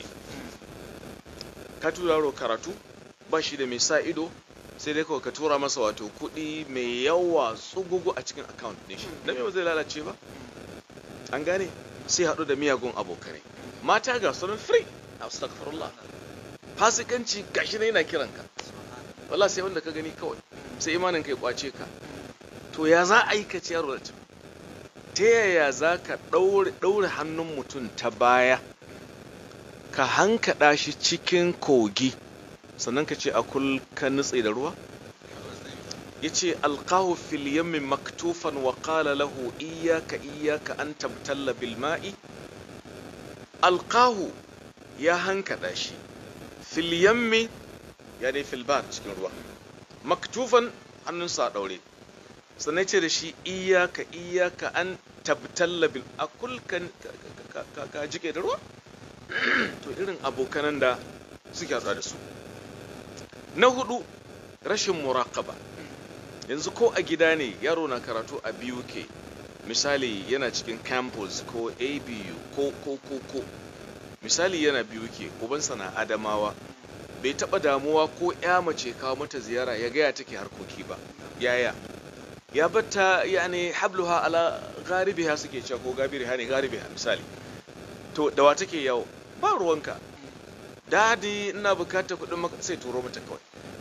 ka tura karatu ba shi da mai sa ido sai dai kawai ka tura masa wato kuɗi mai yawa tsugugu a cikin account ɗin shi na ba zai lalace ba an gane sai haɗu da miyagun abokanai mata ga sunan free astaghfirullah fasikanci gashi ne yana kiran ka wallahi sai wanda ka gani kawai sai imanin kai kwace ka to ya za a yi ka ci yaro da ta yaya za ka ɗaure hannun mutum ta baya ka hankaɗa shi cikin kogi sannan ka ce a kul ka nutse da ruwa ya ce alkahu fil yammi maktufan wa qala lahu iyaka iyaka an tabtalla bil ma'i alkahu ya hankaɗa shi fil yammi ya dai fil bar cikin ruwa maktufan hannunsa a ɗaure sannan ce da shi iyaka iyaka an tabtalla bil akul ka jike da ruwa to irin abokanan da suke haɗuwa da su na hudu rashin muraƙaba yanzu ko a gida ne yaro na karatu a BUK misali yana cikin campus ko ABU ko ko ko ko misali yana BUK ubansa na Adamawa bai taɓa damuwa ko ya mace kawo mata ziyara ya gaya take harkoki ba yaya ya batta yani habluha ala garibiha suke cewa ko gabiriha ne garibiha misali to da wa take yawo ba ruwanka dadi ina bukatar kuɗin maka sai turo mata kawai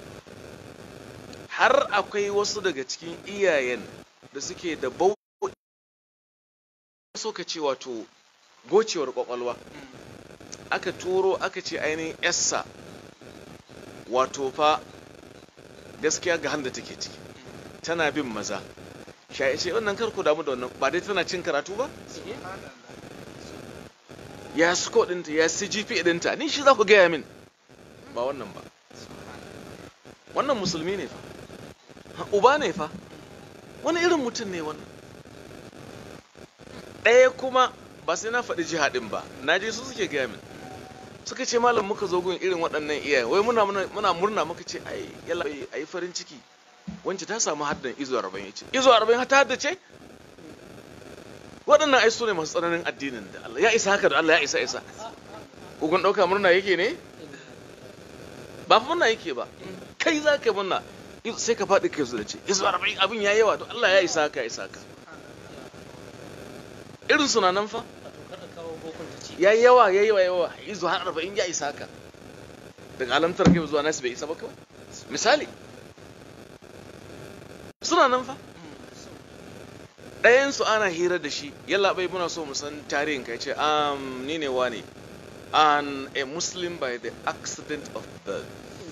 har akwai wasu daga cikin iyayen da suke da bau so ka ce wato gocewar kwakwalwa aka turo aka ce ainihin yassa wato fa gaskiya ga handa take ciki tana bin maza shaye ce wannan karku damu da wannan ba dai tana cin karatu ba ya sco ɗinta ya cgp ɗinta ni shi za ku gaya min ba wannan ba wannan musulmi ne fa uba ne fa wani irin mutum ne wannan ɗaya kuma ba sai na faɗi jihadin ba na je su suke gaya min suka ce malam muka zo gun irin waɗannan iyaye wai muna muna murna muka ce ai yalla ai farin ciki wance ta samu haddan izo 40 yace izo 40 ta haddace waɗannan ai su ne masu tsananin addinin da Allah ya isa haka da Allah ya isa isa kun ɗauka murna yake ne ba fa murna yake ba kai za ka murna sai ka faɗi kai su da ce izo 40 abin ya yawa to Allah ya isa haka ya isa haka irin suna nan fa ya yi yawa ya yi yawa yawa izo har arba'in ya isa haka daga alamtar kai zuwa nasu bai isa ba kawai misali suna nan fa ɗayansu ana hira da shi yalla bai muna so mu san tarihin kai ce um ni ne wane an a muslim by the accident of birth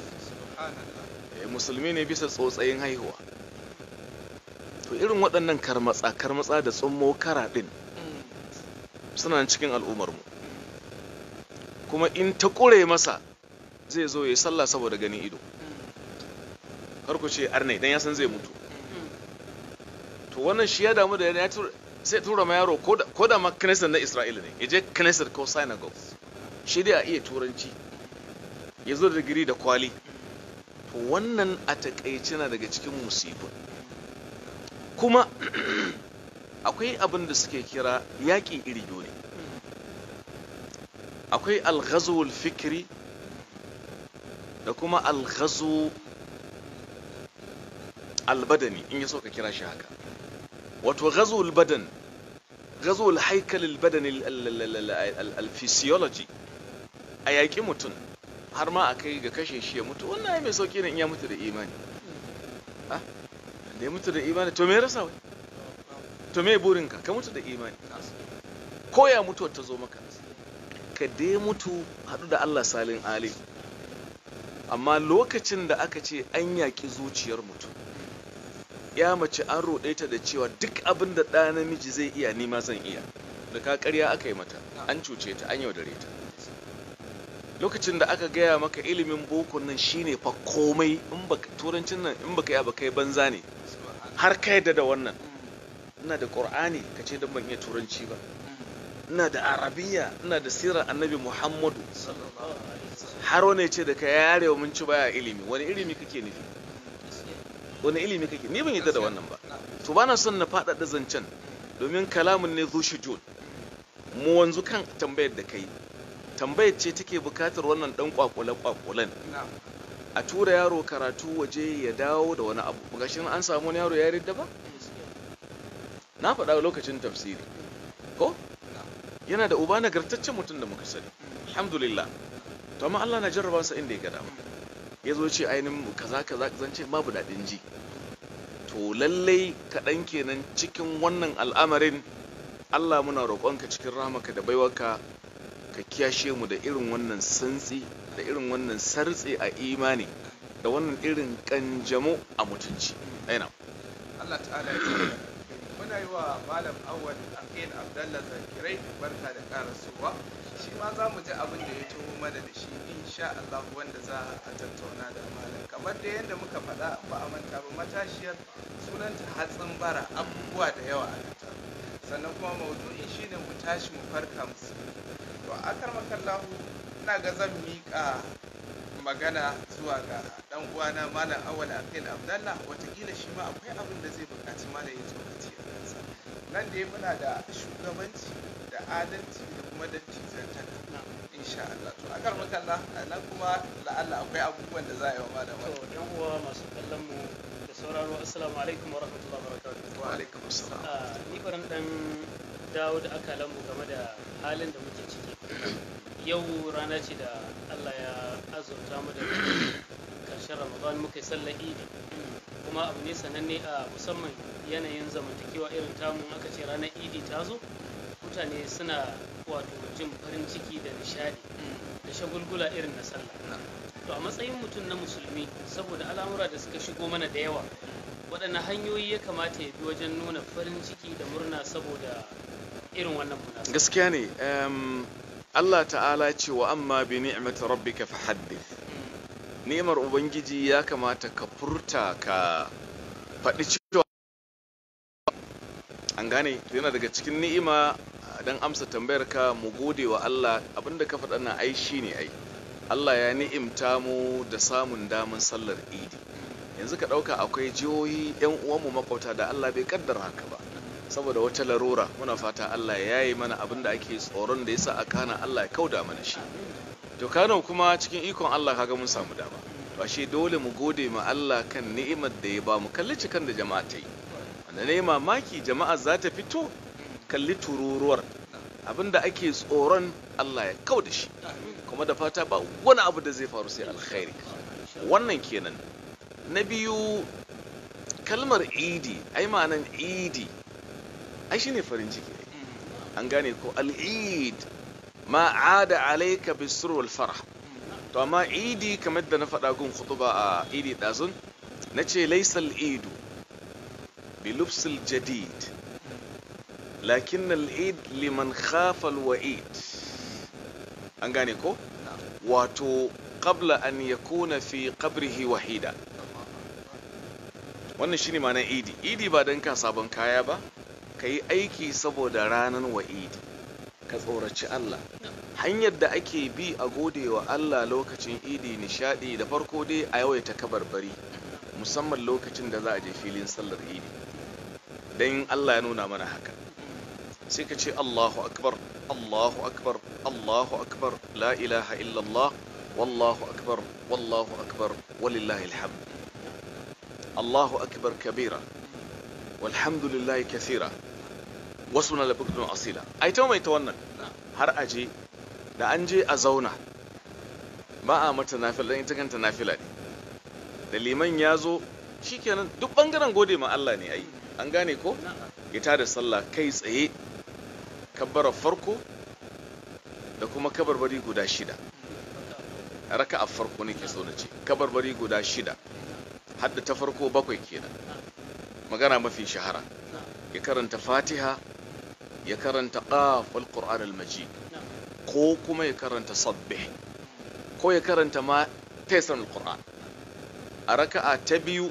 musulmi ne bisa tsotsayin haihuwa to irin waɗannan karmatsa karmatsa da tsummo kara ɗin suna cikin al'ummarmu kuma in ta ƙure masa zai zo ya sallah saboda ganin ido ku ce arne dan ya san zai mutu to wannan shi ya damu da ya sai tura ma yaro ko da ma knesset na isra'ila ne ya je knesset ko synagogue shi dai a iya turanci ya zo da digiri da kwali to wannan a takaice na daga cikin musibu kuma akwai abin da suke kira yaƙi iri biyu ne akwai alghazul fikri da kuma alghazu albadani in ya so ka kira shi haka wato ghazul badan ghazul haikal albadani alphysiology a yaƙi mutum har ma a kai ga kashe shi ya mutu wannan mai sauƙi ne in ya mutu da imani da ya mutu da imani to me rasa wai to me burinka ka mutu da imani ko ya mutu ta zo maka ka dai mutu haɗu da Allah salin ali amma lokacin da aka ce an yaƙi zuciyar mutum ya mace an roɗe ta da cewa duk abin da ɗa namiji zai iya nima zan iya da ka ƙarya aka yi mata an cuce ta an yaudare ta lokacin da aka gaya maka ilimin boko nan shine fa komai in baka turancin nan in baka yi ba kai banza ne har ka yadda da wannan ina da qur'ani ka ce dan ban iya turanci ba ina da arabiya ina da sirar annabi muhammadu har wani ce da ka yarewa mun ci baya ilimi wani ilimi kake nufi wani ilimi kake ni ban yadda da wannan ba to bana son na faɗaɗa zancen domin kalamin ne zushi jun mu wanzu kan tambayar da kai tambayar ce take bukatar wannan dan kwakule kwakulen a tura yaro karatu waje ya dawo da wani abu ga shi an samu wani yaro ya ridda ba na faɗa lokacin tafsiri ko yana da uba nagartaccen mutum da muka sani alhamdulillah to amma Allah na jarraba sa inda ya ga dama ya zo ce ainihin kaza kaza zan ce babu daɗin ji to lallai kaɗan kenan cikin wannan al'amarin Allah muna roƙonka cikin rahmaka da baiwarka ka kiyashe mu da irin wannan santsi da irin wannan sartse a imani da wannan irin kanjamo a mutunci aina Allah ta'ala ya tsare muna yi wa malam awwal aqil abdallah zakirai barka da karasowa shi ma za mu ji abin da ya taho mana da shi insha Allah wanda za a tattauna da malam kamar da yadda muka faɗa ba a manta ba matashiyar sunanta hatsin bara abubuwa da yawa a nan sannan kuma maudu'in shine mu tashi mu farka musu to akar makallahu ina ga zan miƙa magana zuwa ga dan uwana malam awal aqil abdallah watakila shi ma akwai abin da zai buƙaci malam ya tsokaci a kansa nan da muna da shugabanci da adalci da kuma da tizantaka insha Allah to akar makalla nan kuma la'alla akwai abubuwan da za a yi wa malam to yan uwa masu kallon mu da sauraro assalamu alaikum wa rahmatullahi wa barakatuh wa alaikum assalam Ah, ni baran dan dawo da akalan mu game da halin da muke ciki yau rana ce da Allah ya azurta mu da karshen Ramadan muka yi sallar Idi kuma abu ne sananne a musamman yanayin zamantakewa irin tamu aka ce ranar Idi ta zo mutane suna wato jin farin ciki da nishadi da shagulgula irin na sallah to a matsayin mutum na musulmi saboda al'amura da suka shigo mana da yawa waɗanne hanyoyi ya kamata ya bi wajen nuna farin ciki da murna saboda irin wannan munasaba gaskiya ne em, Allah ta'ala ce wa amma bi ni'mati rabbika fahaddith ni'imar ubangiji ya kamata ka furta ka faɗi cewa an gane to yana daga cikin ni'ima dan amsa tambayar ka mu gode wa Allah abinda ka faɗa na ai shine ai Allah ya ni'imta mu da samun daman sallar idi yanzu ka ɗauka akwai jihohi 'yan uwanmu makwauta da Allah bai kaddara haka ba saboda wata larura muna fata Allah ya yi mana abin da ake tsoron da yasa a kana Allah ya kauda mana shi to Kano kuma cikin ikon Allah kaga mun samu dama to ashe dole mu gode ma Allah kan ni'imar da ya ba mu kalli cikan da jama'a ta yi wanda ne mamaki jama'a za ta fito kalli tururuwar abin da ake tsoron Allah ya kauda shi kuma da fata ba wani abu da zai faru sai alkhairi wannan kenan na biyu kalmar idi ai ma'anan idi ai shine farin ciki ai. an gane ko al'id ma ada alaika bisur wal farah to amma idi kamar da na faɗa gun khutuba a idi ɗazun na ce laisal idu bi lubsil jadid lakin al'id liman khafa wa'id an gane ko wato qabla an yakuna fi qabrihi wahida wannan shine ma'anar idi idi ba don ka sabon kaya ba ka yi aiki saboda ranar wa idi ka tsoraci Allah hanyar da ake bi a gode wa Allah lokacin idi nishadi da farko dai a yawaita kabarbari musamman lokacin da za a je filin sallar idi don Allah ya nuna mana haka sai ka ce Allahu akbar Allahu akbar Allahu akbar la ilaha illallah wallahu akbar wallahu akbar walillahi alhamd Allahu akbar kabira walhamdulillahi kathira wasu na labukatun asila ai ta mai ta wannan har aje da an je a zauna ba a mata nafila dan ita kanta nafila ne da liman ya zo shikenan duk bangaren gode ma Allah ne ai an gane ko ya tada sallah kai tsaye kabbara farko da kuma kabarbari guda shida raka a farko ne ke so na ce kabarbari guda shida hadda ta farko bakwai kenan magana mafi shahara ya karanta fatiha ya karanta qaf wal qur'an al majid ko kuma ya karanta sabbih ko ya karanta ma taysir al qur'an a raka'a ta biyu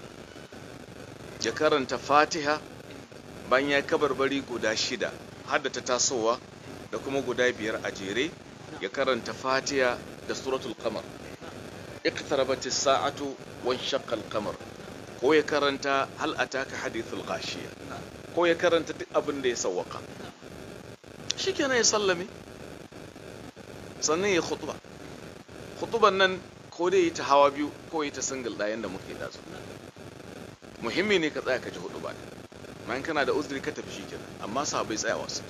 ya karanta fatiha bayan ya kabarbari guda shida hadda ta tasowa da kuma guda biyar a jere ya karanta fatiha da suratul qamar اقتربت الساعة وانشق القمر ko ya karanta hal ataka hadithul ghashiya ko ya karanta duk abin da ya sawwaka shikenan ya sallame sannan ya khutba khutban nan ko dai ta hawa biyu ko ya ta single ɗayan da muke da su muhimmi ne ka tsaya ka ji hudu ba bayan kana da uzuri ka tafi shikenan amma sahabbai tsayawa su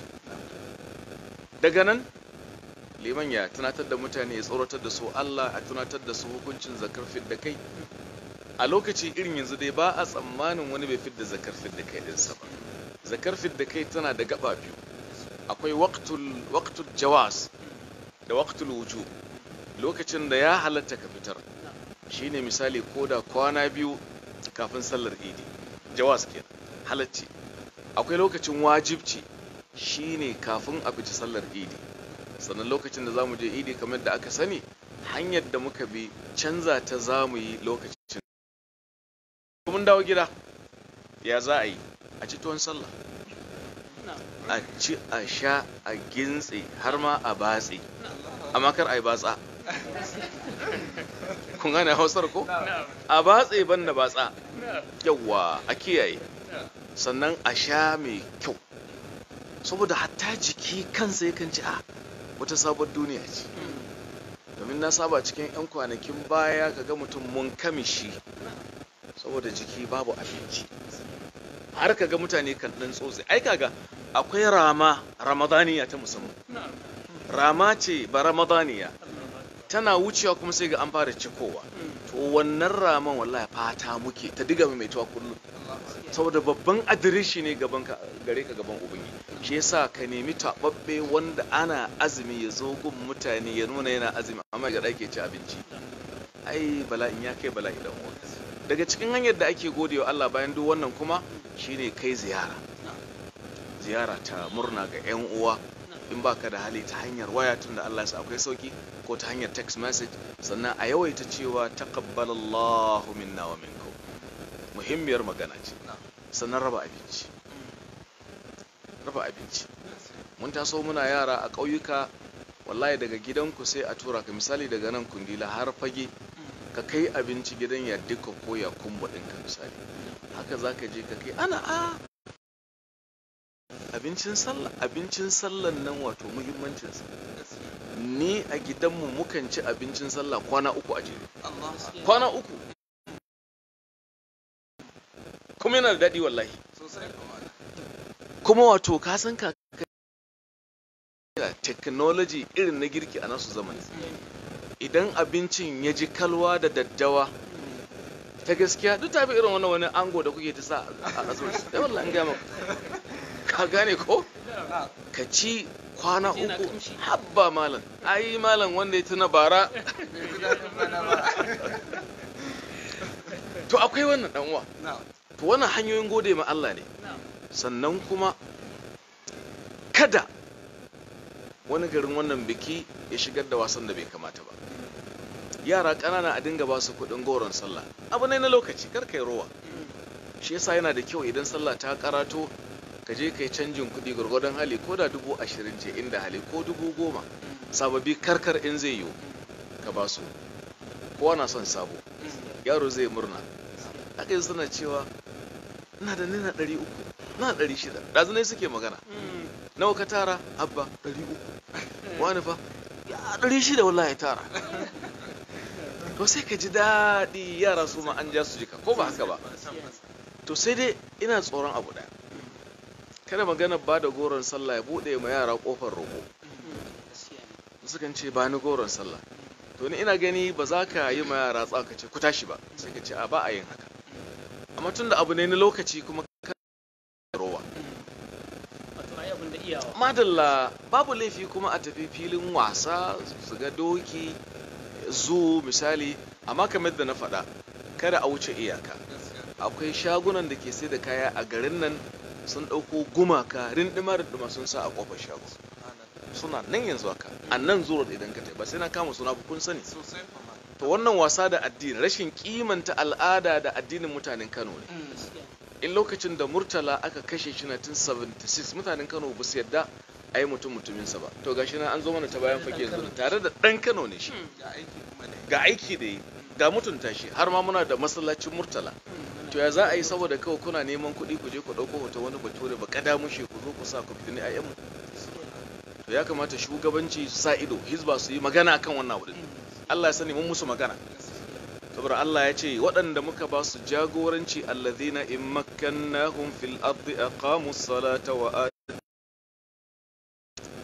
daga nan liman ya tunatar da mutane ya tsoratar da su Allah a tunatar da su hukuncin zakar da kai a lokaci irin yanzu dai ba a tsammanin wani bai fidda zakar fidda kai ɗinsa ba zakar fidda kai tana da gaba biyu akwai waqtul jawas da waqtul wujub lokacin da ya halatta ka fitar shine misali ko da kwana biyu kafin sallar idi jawas kenan halacci akwai lokacin wajibci shine kafin a fita sallar idi sannan lokacin da zamu je idi kamar da aka sani hanyar da muka bi canza ta zamu yi lokacin mun dawo gida ya za a yi a ci tuwon sallah a ci a sha a gintse har ma a batse amma kar a yi batsa kun gane hausar ko a batse ban da batsa yawa a kiyaye sannan a sha mai kyau saboda hatta jiki kansa yakan ci a wata sabon duniya ce domin na saba cikin 'yan kwanakin baya ka ga mutum mun kamishi saboda jiki babu abinci har ka ga mutane kan ɗan tsotse ai kaga akwai rama ramadaniya ta musamman rama ce ba ramadaniya tana wucewa kuma sai ga an fara cikowa to wannan raman wallahi fata muke ta diga mai tuwa kullum saboda babban adireshi ne gaban ka gare ka gaban ubangi shi yasa ka nemi tababbe wanda ana azumi ya zo gun mutane ya nuna yana azumi amma ga dake ci abinci ai bala'in ya kai bala'i dan uwa daga cikin hanyar da ake godewa Allah bayan duk wannan kuma shine kai ziyara ziyara ta murna ga yan uwa in baka da hali ta hanyar waya tun da Allah ya sa akwai sauki ko ta hanyar text message sannan a yawaita cewa taqabbalallahu minna wa minkum muhimmiyar magana ce sannan raba abinci raba abinci mun taso muna yara a ƙauyuka wallahi daga gidanku sai a tura ka misali daga nan kundila har fage ka kai abinci gidan ya duka ko ya kumba ɗinka misali haka za ka je ka kai ana a abincin sallah abincin sallan nan wato muhimmancinsa ni a gidanmu mukan ci abincin sallah kwana uku a jere kwana uku kuma yana da daɗi wallahi kuma wato ka san ka technology irin na girki a nasu zamani idan abincin ya ji kalwa da daddawa ta gaskiya duk tafi irin wannan wani ango da kuke ta sa a azumi da wallahi an gama ka gane ko ka ci kwana uku habba malam ai malam wanda ya tuna bara to akwai wannan dan uwa to wannan hanyoyin gode ma Allah ne sannan kuma kada wani garin wannan biki ya shigar da wasan da bai kamata ba yara ƙanana a dinga ba su kuɗin goron sallah abu ne na lokaci kar kai rowa shi yasa yana da kyau idan sallah ta karato ka je kai canjin kuɗi gwargwadon hali ko da dubu ashirin ce inda hali ko dubu goma sababi karkar in zai yiwu ka ba su kowa na son sabo yaro zai murna aka yi suna cewa ina da nina ɗari uku na ɗari shida ɗazunai suke magana nawa ka tara abba ɗari uku wani fa ya ɗari shida wallahi tara to sai ka ji daɗi yara su ma an ja su jika ko ba haka ba to sai dai ina tsoron abu ɗaya kada magana ba da goron sallah ya buɗe ma yara ƙofar roƙo sukan ce ba ni goron sallah to ni ina gani ba za ka yi ma yara tsaka ce ku tashi ba sai ka ce a ba a yin haka amma tun da abu ne na lokaci kuma ka rowa madalla babu laifi kuma a tafi filin wasa su ga doki zu misali amma kamar da na faɗa kada a wuce iyaka akwai shagunan da ke sai da kaya a garin nan sun ɗauko gumaka rindima rindima sun sa a ƙofar shago suna nan yanzu haka a nan zuwa idan ka ba sai na kama suna kun sani to wannan wasa da addini rashin kimanta al'ada da addinin mutanen kano ne in lokacin da murtala aka kashe shi na tun 76 mutanen kano ba su yadda a yi mutum mutuminsa ba to gashi na an zo mana ta bayan fage yanzu tare da ɗan kano ne shi ga aiki da yi ga mutunta shi har ma muna da masallacin murtala to ya za a yi saboda kawai kuna neman kuɗi ku je ku ɗauko hoto wani bature ba kada mushe ku zo ku sa ku fitini ayyanmu to ya kamata shugabanci su sa ido hizba su yi magana akan wannan abu Allah ya sani mun musu magana saboda Allah ya ce waɗanda muka ba su jagoranci allazina in makkannahum fil ardi aqamu salata wa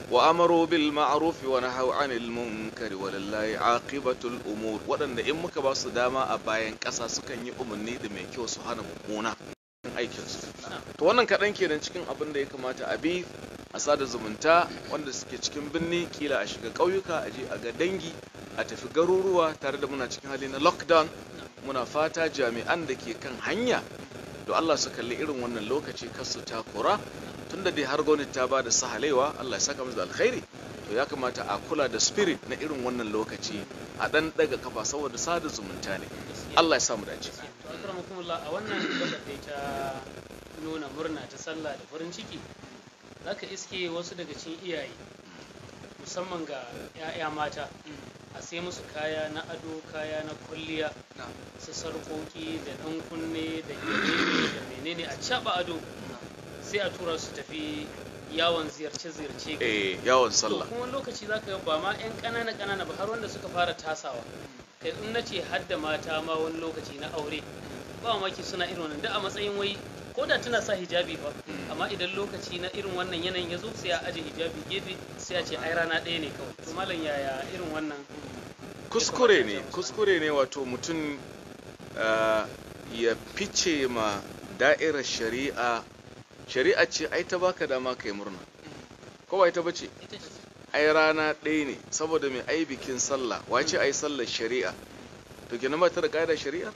wa amaru bil ma'ruf wa nahaw 'anil munkari walillahi aqibatul umur waɗanda in muka ba su dama a bayan ƙasa sukan yi umarni da mai kyau su hana mummuna aikin su to wannan kaɗan kenan cikin abin da ya kamata a bi a sada zumunta wanda suke cikin birni kila a shiga ƙauyuka a je a ga dangi a tafi garuruwa tare da muna cikin hali na lockdown muna fata jami'an da ke kan hanya to Allah su kalli irin wannan lokaci kar su takura tunda dai har gwamnati ta ba da sahalewa Allah ya saka musu da alkhairi to ya kamata a kula da spirit na irin wannan lokaci a dan daga kafa saboda sada zumunta ne Allah ya samu dace to akramakumullah a wannan gabar da ta nuna murna ta sallah da farin ciki zaka iske wasu daga cikin iyaye musamman ga 'ya'ya mata a sai musu kaya na ado kaya na kulliya su sarƙoƙi da ɗan kunne da menene da menene a caɓa ado sai a tura su tafi yawon ziyarce-ziyarce eh yawon to sallah kuma wani lokaci za ka ba ma 'yan ƙanana ƙanana ba har wanda suka fara tasawa kai in na ce hadda mata ma wani lokaci na aure ba mamaki suna irin wannan da a matsayin wai ko da tana sa hijabi ba amma idan lokaci na irin wannan yanayin ya zo sai a aje hijabi gefe sai a ce ai rana ɗaya ne kawai to malam yaya irin wannan kuskure ne kuskure ne wato mutum ah, ya fice ma da'irar shari'a shari'a ce ai ta baka dama kai murna ko ba ita bace ita ce ai rana ɗaya ne saboda mai ai bikin sallah wace ai sallar shari'a to kenan ba ta da ƙa'idar shari'a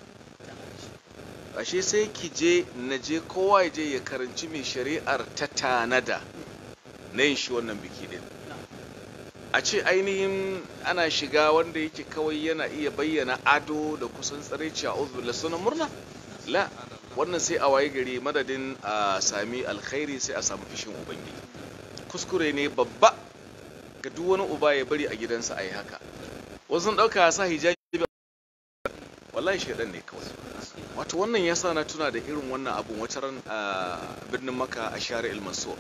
ashe sai ki je na je kowa ya je ya karanci mai shari'ar ta tanada na yin shi wannan biki din a ce ainihin ana shiga wanda yake kawai yana iya bayyana ado da kusan tsaraici a uzbilla sunan murna la wannan sai a waye gari madadin a sami alkhairi sai a samu fishin ubangiji kuskure ne babba ga duk wani uba ya bari a gidansa a yi haka wasu sun ɗauka sa hijabi wallahi shaidan ne kawai wato wannan ya sa na tuna da irin wannan abun wata ran a birnin maka a share ilmansur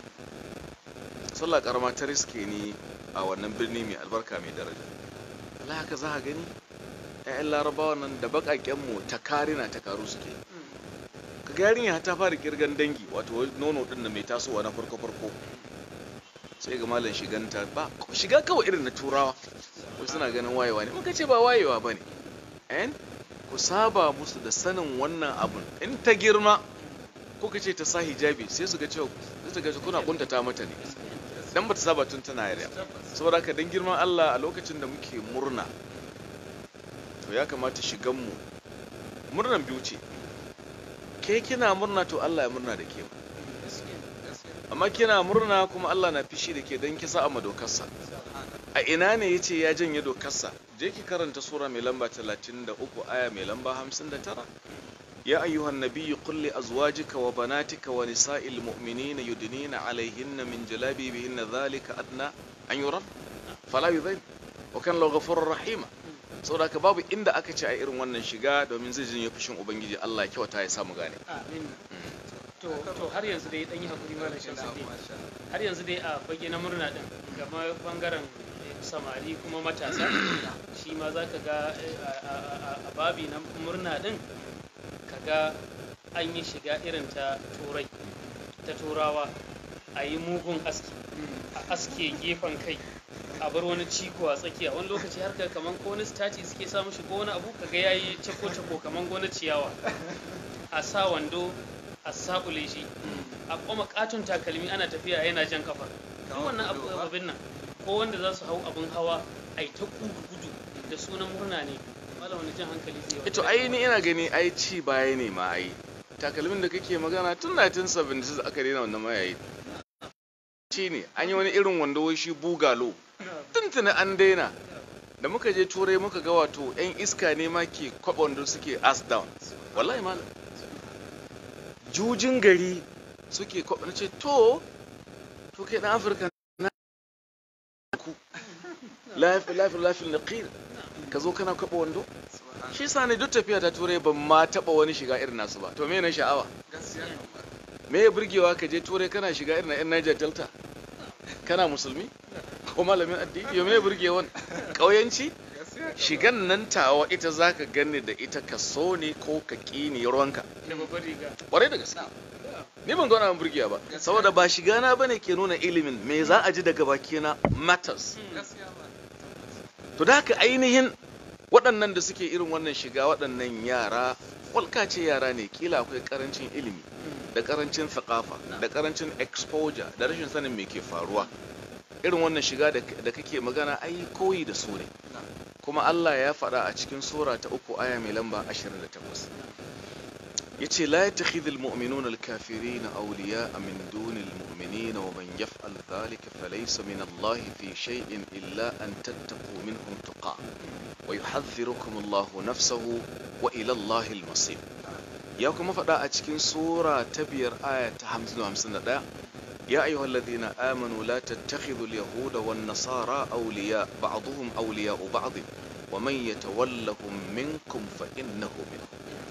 sallah karama ta riske ni a wannan birni mai albarka mai daraja Allah haka za a gani ƴaƴan larabawa nan da baƙaƙen mu ta karina ta karu suke ka ga yarinya ta fara kirgan dangi wato nono din da mai tasowa na farko farko sai ga malam shiganta ba shiga kawai irin na turawa ko suna ganin wayewa ne muka ce ba wayewa bane en ku saba musu da sanin wannan abun in ta girma kuka ce ta sa hijabi sai su ga cewa sai su ga kuna kuntata mata ne dan bata saba tun tana yariya saboda haka dan girman Allah a lokacin da muke murna to ya kamata shigan mu murnan biyu ce ke kina murna to Allah ya murna da ke amma kina murna kuma Allah na fishi da ke dan kisa a madokarsa a ina ne yace ya janye dokarsa je ki karanta sura mai lamba 33 aya mai lamba 59 يا أيها النبي قل لأزواجك وبناتك ونساء المؤمنين يدنين عليهن من جلابيبهن ذلك أدنى أن يرن فلا يذين وكان الله غفور رحيما saboda haka babu inda aka ce a irin wannan shiga domin zai jinye fushin ubangiji Allah ya kyauta ya samu gane amin to to har yanzu dai dan yi hakuri malam shamsuddin har yanzu dai a fage na murna din gama bangaren samari kuma matasa shi ma za ka ga eh, a- a a- a babi na murna din kaga an yi shiga irin ta turai ta turawa a yi mugun aski a aske gefen kai a bar wani ciko a tsakiya wani lokaci har ka kaman ko wani staci suke sa mishi ko wani abu kaga yayi cako cako kaman gona ciyawa a sa wando a sakule shi a kuma katon takalmi ana tafiya yana jan kafa duk wannan abu abin nan ko wanda za su hau abin hawa ai ta gudu gudu da sunan murna ne malam wani jan hankali zai yi ito ai ni ina gani ai ci baya ne ma ai takalmin da kake magana tun 1976 aka daina wannan mayayi ci ne an yi wani irin wando wai shi bugalo tuntuni an daina da muka je turai muka ga wato yan iska ne ma ke kwaba wando suke ass down wallahi malam jujin gari suke kwaba na ce to to kai dan afirka na ku lafi lafi lafi naqir ka zo kana kwaba wando shi sa ne duk tafiya ta turai ban ma taba wani shiga irin nasu ba to me na sha'awa me ya burgewa ka je turai kana shiga irin na yan Niger Delta kana musulmi ko malamin addini yo me ya burge wani kauyanci shigan nan tawa ita zaka ganni da ita ka so ne ko ka ƙi ne ruwanka da babbar riga kwarai da gaske ni ban gona burgiya ba saboda ba shiga na bane ke nuna ilimin me za a ji daga bakina matters gaskiya ba to da haka ainihin waɗannan da suke irin wannan shiga waɗannan yara walka ce yara ne kila akwai karancin ilimi da karancin thakafa da karancin exposure da rashin sanin me ke faruwa irin wannan shiga da da kake magana ai koyi da su ne kuma Allah ya faɗa a cikin sura ta uku aya mai lamba 28 yace la yattakhidhul mu'minuna al-kafirina awliya'a min dunil mu'minina wa man yaf'al dhalika falaysa min Allah fi shay'in illa an tattaqu minhum tuqa wa yuhadhdhirukum Allah nafsahu wa ila Allah al-masir ya kuma faɗa a cikin sura ta biyar aya ta 51 يا أيها الذين آمنوا لا تتخذوا اليهود والنصارى أولياء بعضهم أولياء بعض ومن يتولهم منكم فإنه منهم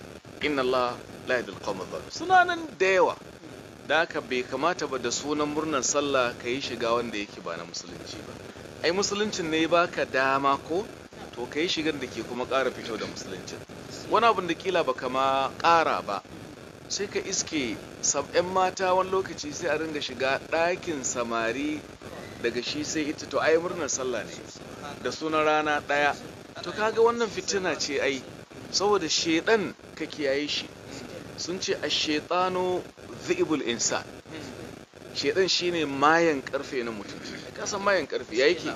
إن الله لا يهدي القوم الظالمين سنانا ديوا da haka bai kamata ba da sunan murnar sallah ka yi shiga wanda yake ba na musulunci ba ai musuluncin ne baka dama ko to ka yi shigar da ke kuma ƙara fito da musulunci wani abin da kila baka ma ƙara ba sai ka iske sab'yan mata wani lokaci sai a ringa shiga ɗakin samari daga shi sai ita to ai murnar sallah ne da sunan rana ɗaya to kaga wannan fitina ce ai saboda shedan ka kiyaye shi sun ce a shaitano zi'ibul insan shedan shine mayan karfe na mutum ka san mayan karfe ya yake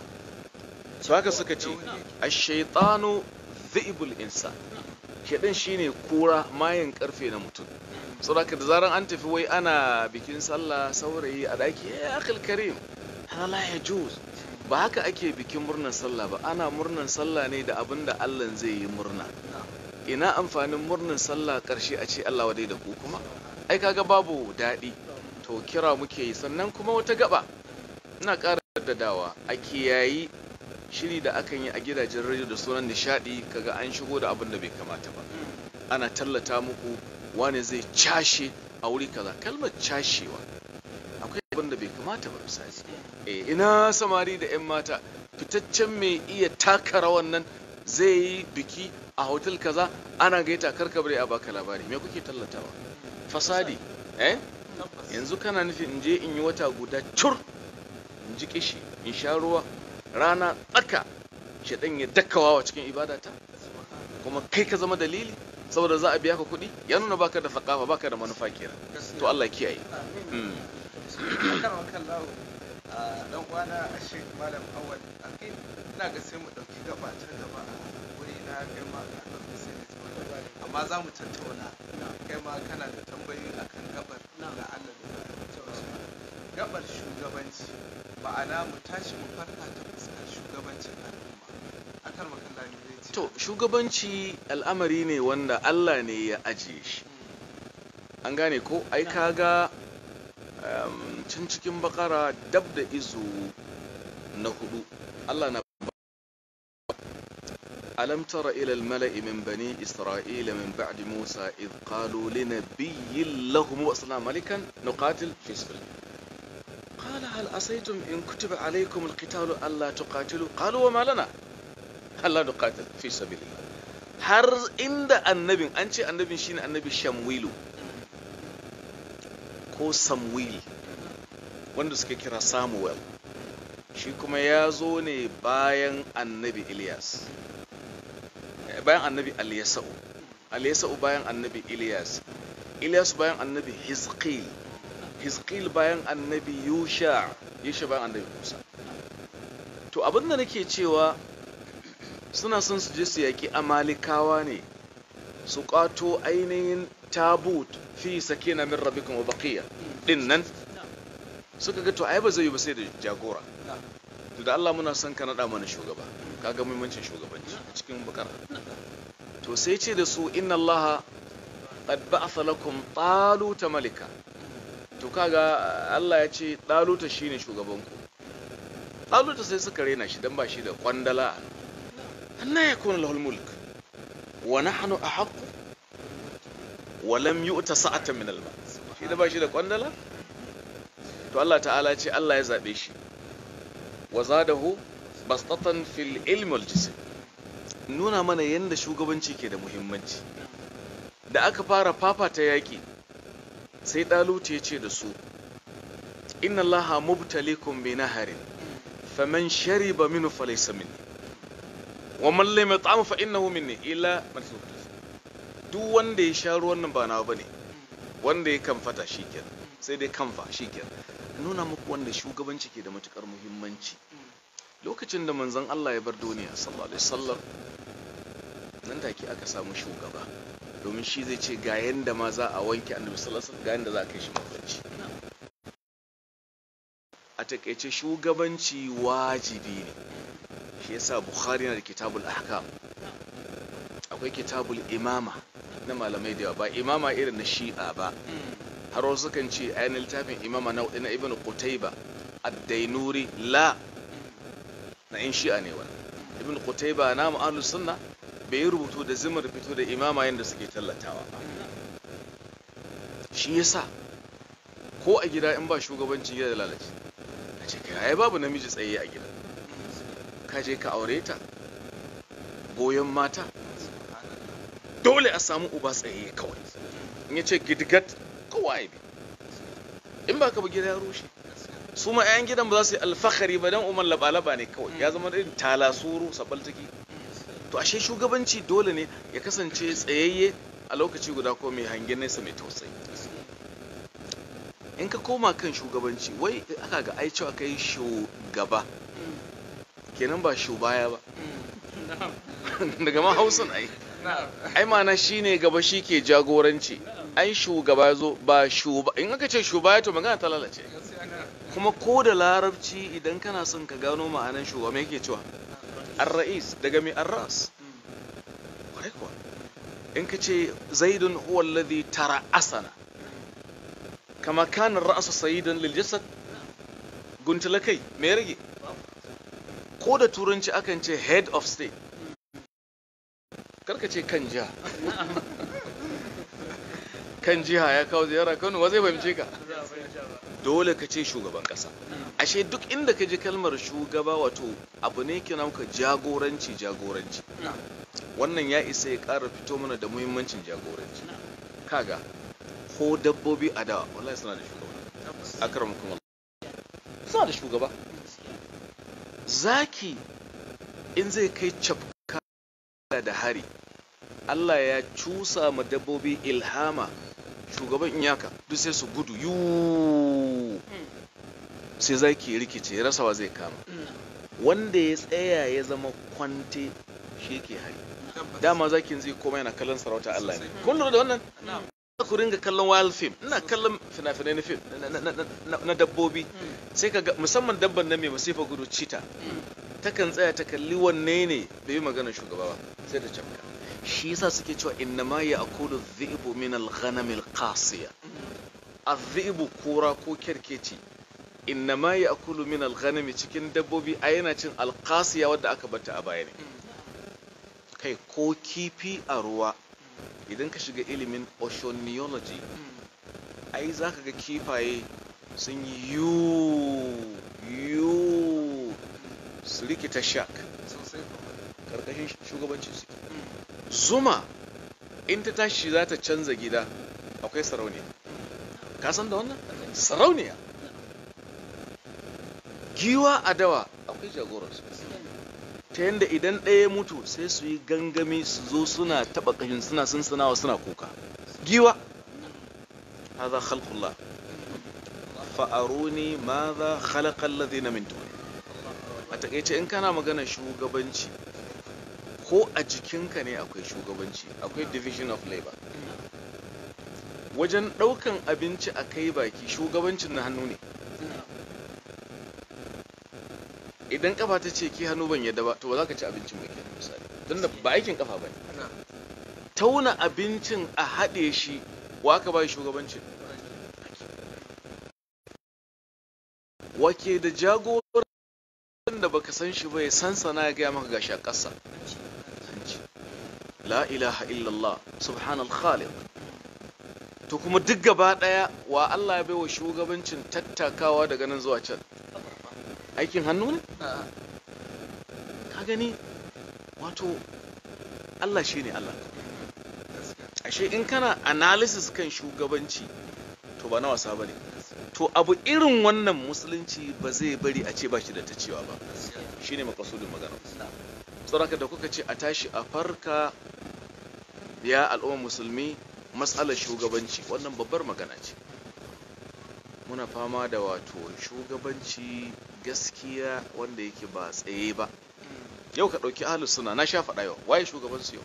su haka suka ce a shaitano zi'ibul insan shedan shine kura mayan karfe na mutum saboda da zaran an tafi wai ana bikin sallah saurayi a daki ya akil karim hana la ya ba haka ake bikin murnar sallah ba ana murnar sallah ne da abin da Allah zai yi murna ina amfanin murnar sallah karshe a ce Allah wadai da ku kuma ai kaga babu daɗi to kira muke yi sannan kuma wata gaba ina ƙara daddadawa a kiyayi shiri da akan yi a gidajen rediyo da sunan nishadi kaga an shigo da abin da bai kamata ba ana tallata muku wane zai cashe a wuri kaza kalmar cashewa akwai abin da bai kamata ba misali eh ina samari da 'yan mata fitaccen mai iya taka rawan nan zai yi biki a hotel kaza ana gaita karka bare a baka labari me kuke tallatawa fasadi eh yanzu kana nufin in je in yi wata guda cur in ji kishi in sha ruwa rana tsaka shaɗan ya dakkawa wa cikin ibadata kuma kai ka zama dalili saboda za a biya ka kuɗi ya nuna baka da faƙafa baka da manufa kenan to Allah kiyaye akan wakan lawo a dan kwana a shek malam awal akai ina ga sai mu dauki gaba ta gaba a wuri na kai ma ka dauki sai da tattauna amma za mu tattauna kai ma kana da tambayoyi akan gabar da Allah da tattauna gabar shugabanci ma'ana mu tashi mu farka ta fuskar shugabancin al'umma akan wakan lawo zai ce to shugabanci al'amari ne wanda Allah ne ya ajiye shi an gane ko ai kaga um, cin cikin bakara dab da izu na hudu Allah na ألم تر إلى الملأ من بني إسرائيل من بعد موسى إذ قالوا لنبي لهم وأصلنا ملكا نقاتل في سبيل الله قال هل عصيتم إن كتب عليكم القتال ألا تقاتلوا قالوا وما لنا ألا نقاتل في سبيل الله har inda annabin an ce annabin shine annabi shamwilu ko samwil wanda suka kira samuel shi kuma ya zo ne bayan annabi ilyas bayan annabi aliyasa'u aliyasa'u bayan annabi ilyas ilyas bayan annabi hizqil hizqil bayan annabi yusha yusha bayan annabi musa to abinda nake cewa suna son su je su yaƙi amalikawa ne su ƙwato ainihin tabut fi sakina min rabbikum wa baqiya din nan suka ga to ai ba zai yi ba sai da jagora to da Allah muna son ka nada mana shugaba kaga muhimmancin shugabanci a cikin bakara to sai ce da su inna Allah qad ba'atha lakum taluta malika to kaga Allah ya ce taluta shine shugabanku taluta sai suka rena shi dan ba shi da kwandala anna yakuna lahul mulk wa nahnu ahaqqu wa lam yu'ta sa'atan min al-mal shi da ba shi da kwandala to Allah ta'ala ce Allah ya zabe shi wa zadahu bastatan fil ilmi wal jism nuna mana yanda shugabanci ke da muhimmanci da aka fara fafata yaki sai ɗaluta ya ce da su inna allaha mubtalikum bi naharin faman shariba minhu falaysa minni wa man lam yat'am fa innahu minni illa man duk wanda ya sha ruwan nan ba nawa bane wanda ya kamfata shikenan sai dai kamfa shikenan nuna muku wanda shugabanci ke da matukar muhimmanci lokacin da manzon Allah ya bar duniya sallallahu alaihi wasallam nan take aka samu shugaba domin shi zai ce ga yanda ma za a wanke annabi sallallahu alaihi wasallam ga yanda za a kai shi mafarci a takaice shugabanci wajibi ne shi yasa bukhari na da kitabul ahkam akwai kitabul imama na malamai da yawa ba imama irin na shi'a ba har wasu kan ce ainihin littafin imama na na ibn qutayba ad-dainuri la na in shi'a ne wani ibn qutayba na mu'alu sunna bai yi rubutu da zimar fito da imama yadda suke tallatawa ba shi yasa ko a gida in ba shugabancin gida da lalace a ce kai ai babu namiji tsaye a gida ka je ka aure ta goyon mata dole a samu uba tsaye kawai in ya ce gidigat kowa ya bi in ba ka ba gida ya rushe su ma 'yan gidan ba za su yi alfahari ba don umar laba-laba ne kawai ya zama irin talasuru sabaltaki to ashe shugabanci dole ne ya kasance tsayayye a lokaci guda ko mai hangen nesa mai tausayi in ka koma kan shugabanci wai aka ga ai cewa kai shugaba kenan ba shubaya ba daga ma hausan ai ai mana shine gaba shi ke jagoranci ai shugaba zo ba shuba in aka ce shubaya to magana ta lalace kuma ko da larabci idan kana son ka gano ma'anan shugaba me yake cewa ar-ra'is daga mai ar-ras kwarai kuwa in ka ce zaidun huwa alladhi tara'asana kama kana ra'su sayyidan lil jasad guntula kai me rage ko da turanci akan ce head of state karka ce kan jiha kan jiha ya kawo ziyara kano wa zai fahimce ka dole ka ce shugaban kasa ashe duk inda ka ji kalmar shugaba wato abu ne kina muka jagoranci jagoranci wannan ya isa ya ƙara fito mana da muhimmancin jagoranci kaga ko dabbobi a dawa wallahi suna da shugaba akramakum Allah suna da shugaba zaki in zai kai cafka da hari Allah ya cusa ma dabbobi ilhama shugaban iyaka duk sai su gudu yu sai zaki rikice rasawa zai kama wanda ya tsaya ya zama kwante shi ke hari dama zakin zai koma yana kallon sarauta Allah ne kun lura da wannan ku ringa kallon wild film ina kallon fina-finai na film na dabbobi sai ka ga musamman dabban nan mai masifa gudu cita takan tsaya ta kalli wanne ne bai yi magana shugaba ba sai da cafka shi yasa suke cewa inna ma ya akulu dhi'bu min al-ghanam al-qasiya adh-dhi'bu kura ko kerkeci inna ma ya akulu min al-ghanam cikin dabbobi a yana cin al-qasiya wadda aka bata a baya ne kai ko kifi a ruwa idan ka shiga ilimin oceanology ai za ka ga kifaye sun yi yu yu su rikita shark karkashin shugabanci su zuma in ta tashi za ta canza gida akwai sarauniya ka san da wannan sarauniya giwa a dawa akwai jagoransu ta yadda idan ɗaya mutu sai su yi gangami su zo suna taɓa ƙashin suna sunsanawa suna kuka giwa هذا خلق الله فأروني ماذا خلق الذين من دون a takaice in kana magana shugabanci ko a jikinka ne akwai shugabanci akwai division of labor wajen ɗaukan abinci a kai baki shugabancin na hannu ne idan kafa ta ce ki hannu ban yadda ba to ba za ka ci abincin ba kenan misali don da ba aikin kafa ba ne tauna abincin a haɗe shi wa ka ba shugabancin wake da jagoran da baka san shi ba ya sansana ya gaya maka gashi a ƙasa la ilaha illallah subhanal khaliq to kuma duk gaba ɗaya wa Allah ya bai wa shugabancin tattakawa daga nan zuwa can aikin hannu ne ka gani wato Allah shi ne Allah ashe in kana analysis kan shugabanci to to ba na wasa bane to abu irin wannan musulunci ba zai bari a ce ba shi da ta cewa ba shine makasudin magana saboda da kuka ce a tashi a farka ya al'umma musulmi matsalar shugabanci wannan babbar magana ce muna fama da wato shugabanci gaskiya wanda yake ba tsaye ba yau ka ɗauki ahalus suna na sha faɗa yau waye shugabansu yau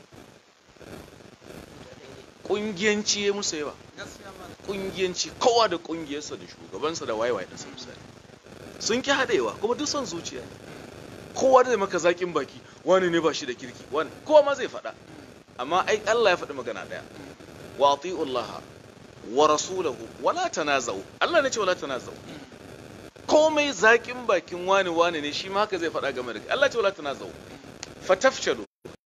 ƙungiyanci ya musu yawa ƙungiyanci kowa da ƙungiyarsa da shugabansa da waye waye ɗansa misali sun ki haɗewa kuma duk son zuciya kowa da maka zaƙin baki wani ne ba shi da kirki wani kowa ma zai faɗa amma ai Allah ya faɗi magana ɗaya wa ati'ullaha wa rasulahu wala tanaza'u Allah ne ce wala tanaza'u komai zaƙin bakin wani wani ne shi ma haka zai faɗa game da Allah ce wala tanaza'u fatafshalu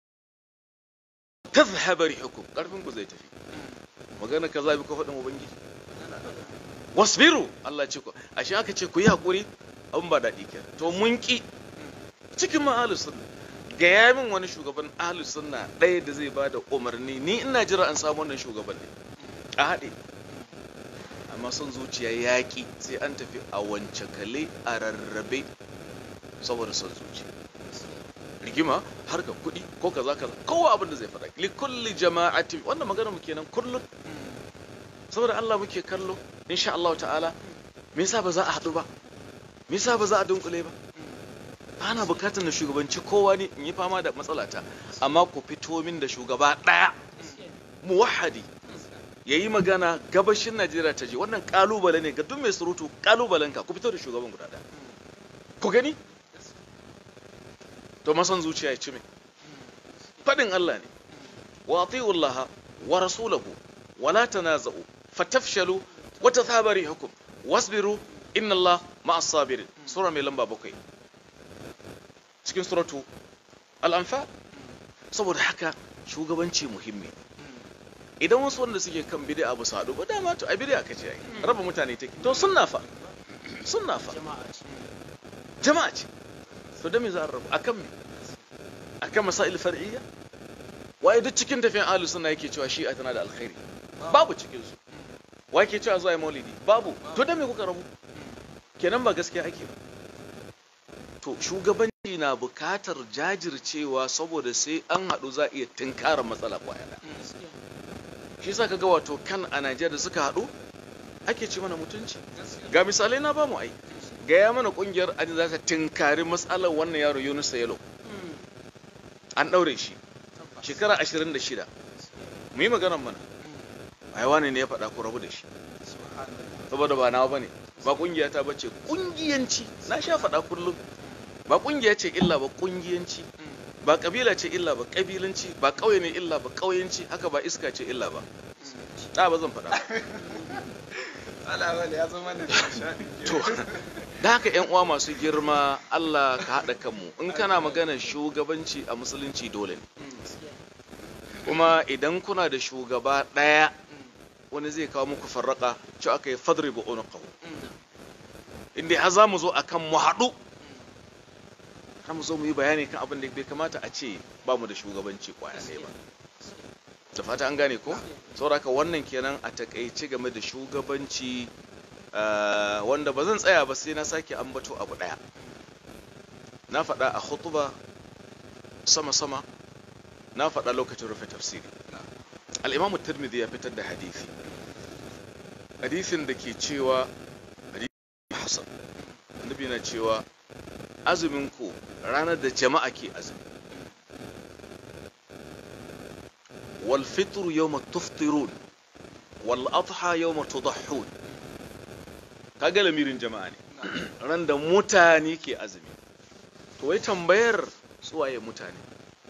tazhaba rihukum karfin ku zai tafi magana kaza bi ko faɗin ubangiji wasbiru Allah ce ku ashe aka ce ku yi hakuri abin ba daɗi kenan to mun ki cikin ma ahlus sunna ga ya min wani shugaban ahlus sunna ɗaya da zai bada umarni ni ina jira an samu wannan shugaban ne a haɗe amma son zuciya yaƙi sai an tafi a wance kale a rarrabe saboda son zuciya rigima har ga kuɗi ko kaza kaza kowa abin da zai faɗa li kulli jama'atin wannan magana mu kenan kullun saboda Allah muke kallo insha Allah ta'ala me yasa ba za a haɗu ba me yasa ba za a dunkule ba ana bukatar na shugabanci kowa ne in yi fama da matsalata amma ku fito min da shugaba ɗaya muwahadi ya yi magana gabashin najeriya ta je wannan kalubale ne ga duk mai surutu kalubalen ka ku fito da shugaban guda ɗaya ku gani to masan zuciya ya ci mai faɗin allah ne wa ati'ullaha wa rasulahu wa la tanaza'u fatafshalu wa tathabari hukum wasbiru inna allah ma'as sabirin sura mai lamba bakwai cikin suratu al'amfa saboda haka shugabanci muhimmi idan wasu wanda suke kan bid'a ba su haɗu ba dama to a bid'a kace ai raba mutane take to sunna fa sunna fa jama'a ce to da me za a rabu akan me akan masail far'iyya waye duk cikin tafiyan ahlus sunna yake cewa shi'a tana da alkhairi babu cikin su waye ke cewa zuwa maulidi babu to da me kuka rabu kenan ba gaskiya ake ba to shugabanci na bukatar jajircewa saboda sai an haɗu za a iya tunkara matsala kwaya shi sa kaga wato kan a Najeriya da suka haɗu ake ci mana mutunci ga misalai na bamu ai gaya mana kungiyar an za ta tunkari matsalar wannan yaro Yunus Yalo an ɗaure shi shekara 26 mu yi maganar mana ai wani ne ya faɗa ku rabu da shi saboda ba nawa bane ba kungiya ta bace kungiyanci na sha faɗa kullum ba kungiya ce illa ba kungiyanci ba kabila ce illa ba kabilanci ba kauye ne illa ba kauyanci haka ba iska ce illa ba da ba zan faɗa to da haka yan uwa masu girma Allah ka haɗa kanmu in kana magana shugabanci a musulunci dole ne kuma idan kuna da shugaba ɗaya wani zai kawo muku farraka ci aka yi fadri ba unuqahu inda har za mu zo akan mu haɗu har mu zo mu yi bayani kan abin da bai kamata a ce ba mu da shugabanci kwaya ne ba da fata an gane ko sauraka wannan kenan a takaice game da shugabanci wanda ba zan tsaya ba sai na sake ambato abu daya na faɗa a hutuba sama-sama na faɗa lokacin rufe tafsiri al'imamu tirmidhi ya fitar da hadisi hadisin da ke cewa hadisin hasan annabi na cewa azumin ku ranar da jama'a ke azumi wal fitru yawma tuftirun wal adha yawma tudahhun kaga lamirin jama'a ne ran da mutane ke azumi to wai tambayar suwaye mutane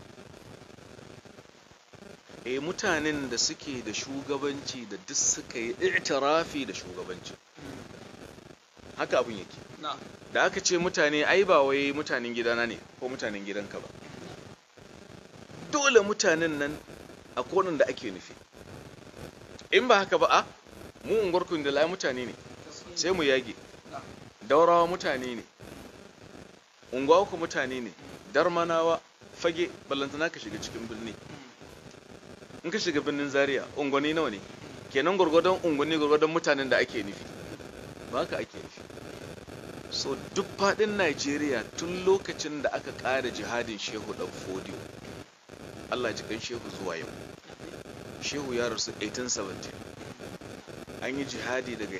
eh mutanen da suke da shugabanci da duk suka yi i'tirafi da shugabanci haka abin yake da aka ce mutane ai ba wai mutanen gidana ne ko mutanen gidanka ba dole mutanen nan a konin da ake nufi in ba haka ba a mu unguwarkun da lai mutane ne sai mu yage daurawa mutane ne unguwa ku mutane ne darmanawa fage ballantana ka shiga cikin birni in ka shiga birnin zaria unguwanni nawa ne kenan gwargwadon unguwanni gwargwadon mutanen da ake nufi ba haka ake nufi so duk faɗin najeriya tun lokacin da aka ƙara jihadin shehu ɗan fodiyo allah jikan shehu zuwa yau shehu ya rasu 1817 an yi jihadi daga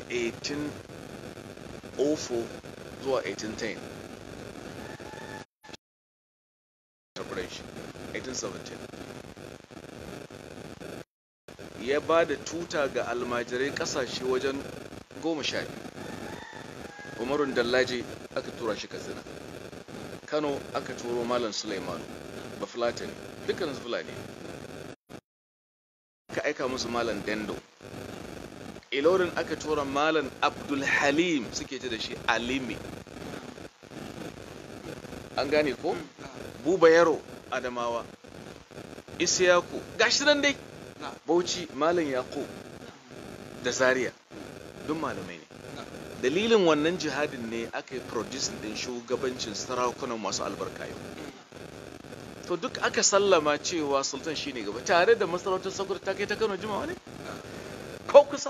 1804 zuwa 1810 1817 ya ba da tuta ga almajirai kasashe wajen goma sha biyu umarun dallaje aka tura shi katsina kano aka turo malam suleimanu bafulatani dukkan fulani aka aika musu malam dendo ilorin aka tura malam abdulhalim suke ce da shi alimi an gane ko buba yaro adamawa isiyaku gashi nan dai bauchi malam yaƙo da zaria duk malamai ne dalilin wannan jihadin ne aka yi producing din shugabancin sarakunan masu albarka yau to duk aka sallama cewa sultan shine gaba tare da masarautar sakur ta kai ta kano jimawa ne ko kusa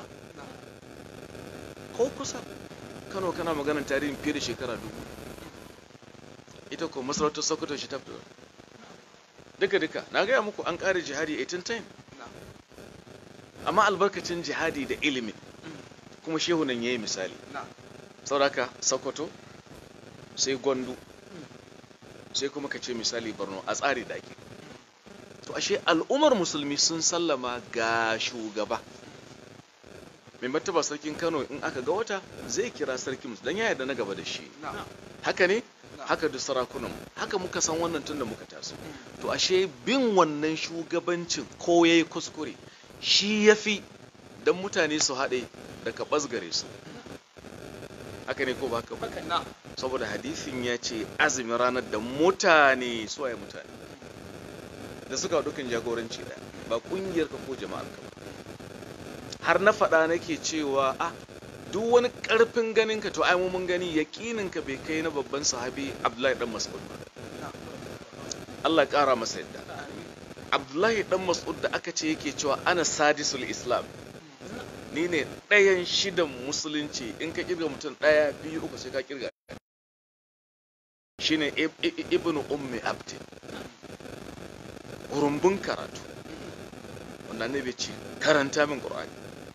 ko kusa kano kana maganar tarihin fiye da shekara dubu ita ko masarautar sokoto shi ta fito duka duka na gaya muku an ƙara jihadi 1810 amma albarkacin jihadi da ilimi kuma shehu nan ya yi misali sauraka sokoto sai gwandu sai kuma ka ce misali borno a tsari da ake to ashe al'ummar musulmi sun sallama ga shugaba mai martaba sarkin kano in aka ga wata zai kira sarkin musu don ya yarda na gaba da shi haka ne haka da sarakunan haka muka san wannan tun da muka taso to ashe bin wannan shugabancin ko yayi kuskure shi yafi dan mutane su haɗe da ka ɓasgare su haka ne ko ba haka ba saboda hadisin ya ce azumin ranar da mutane suwaye mutane da suka dukkan jagoranci da ba kungiyar ka ko jama'ar ka ba har na faɗa nake cewa a duk wani ƙarfin ganin ka to ai mun gani yaƙinin ka bai kai na babban sahabi Abdullahi dan Mas'ud ba Allah ya ƙara masa yadda Abdullahi dan Mas'ud da aka ce yake cewa ana sadisul Islam ni ne ɗayan shidan musulunci in ka kirga mutum ɗaya biyu uku sai ka kirga shine ibnu ummi abdin rumbun karatu wanda ne bai ce karanta min qur'ani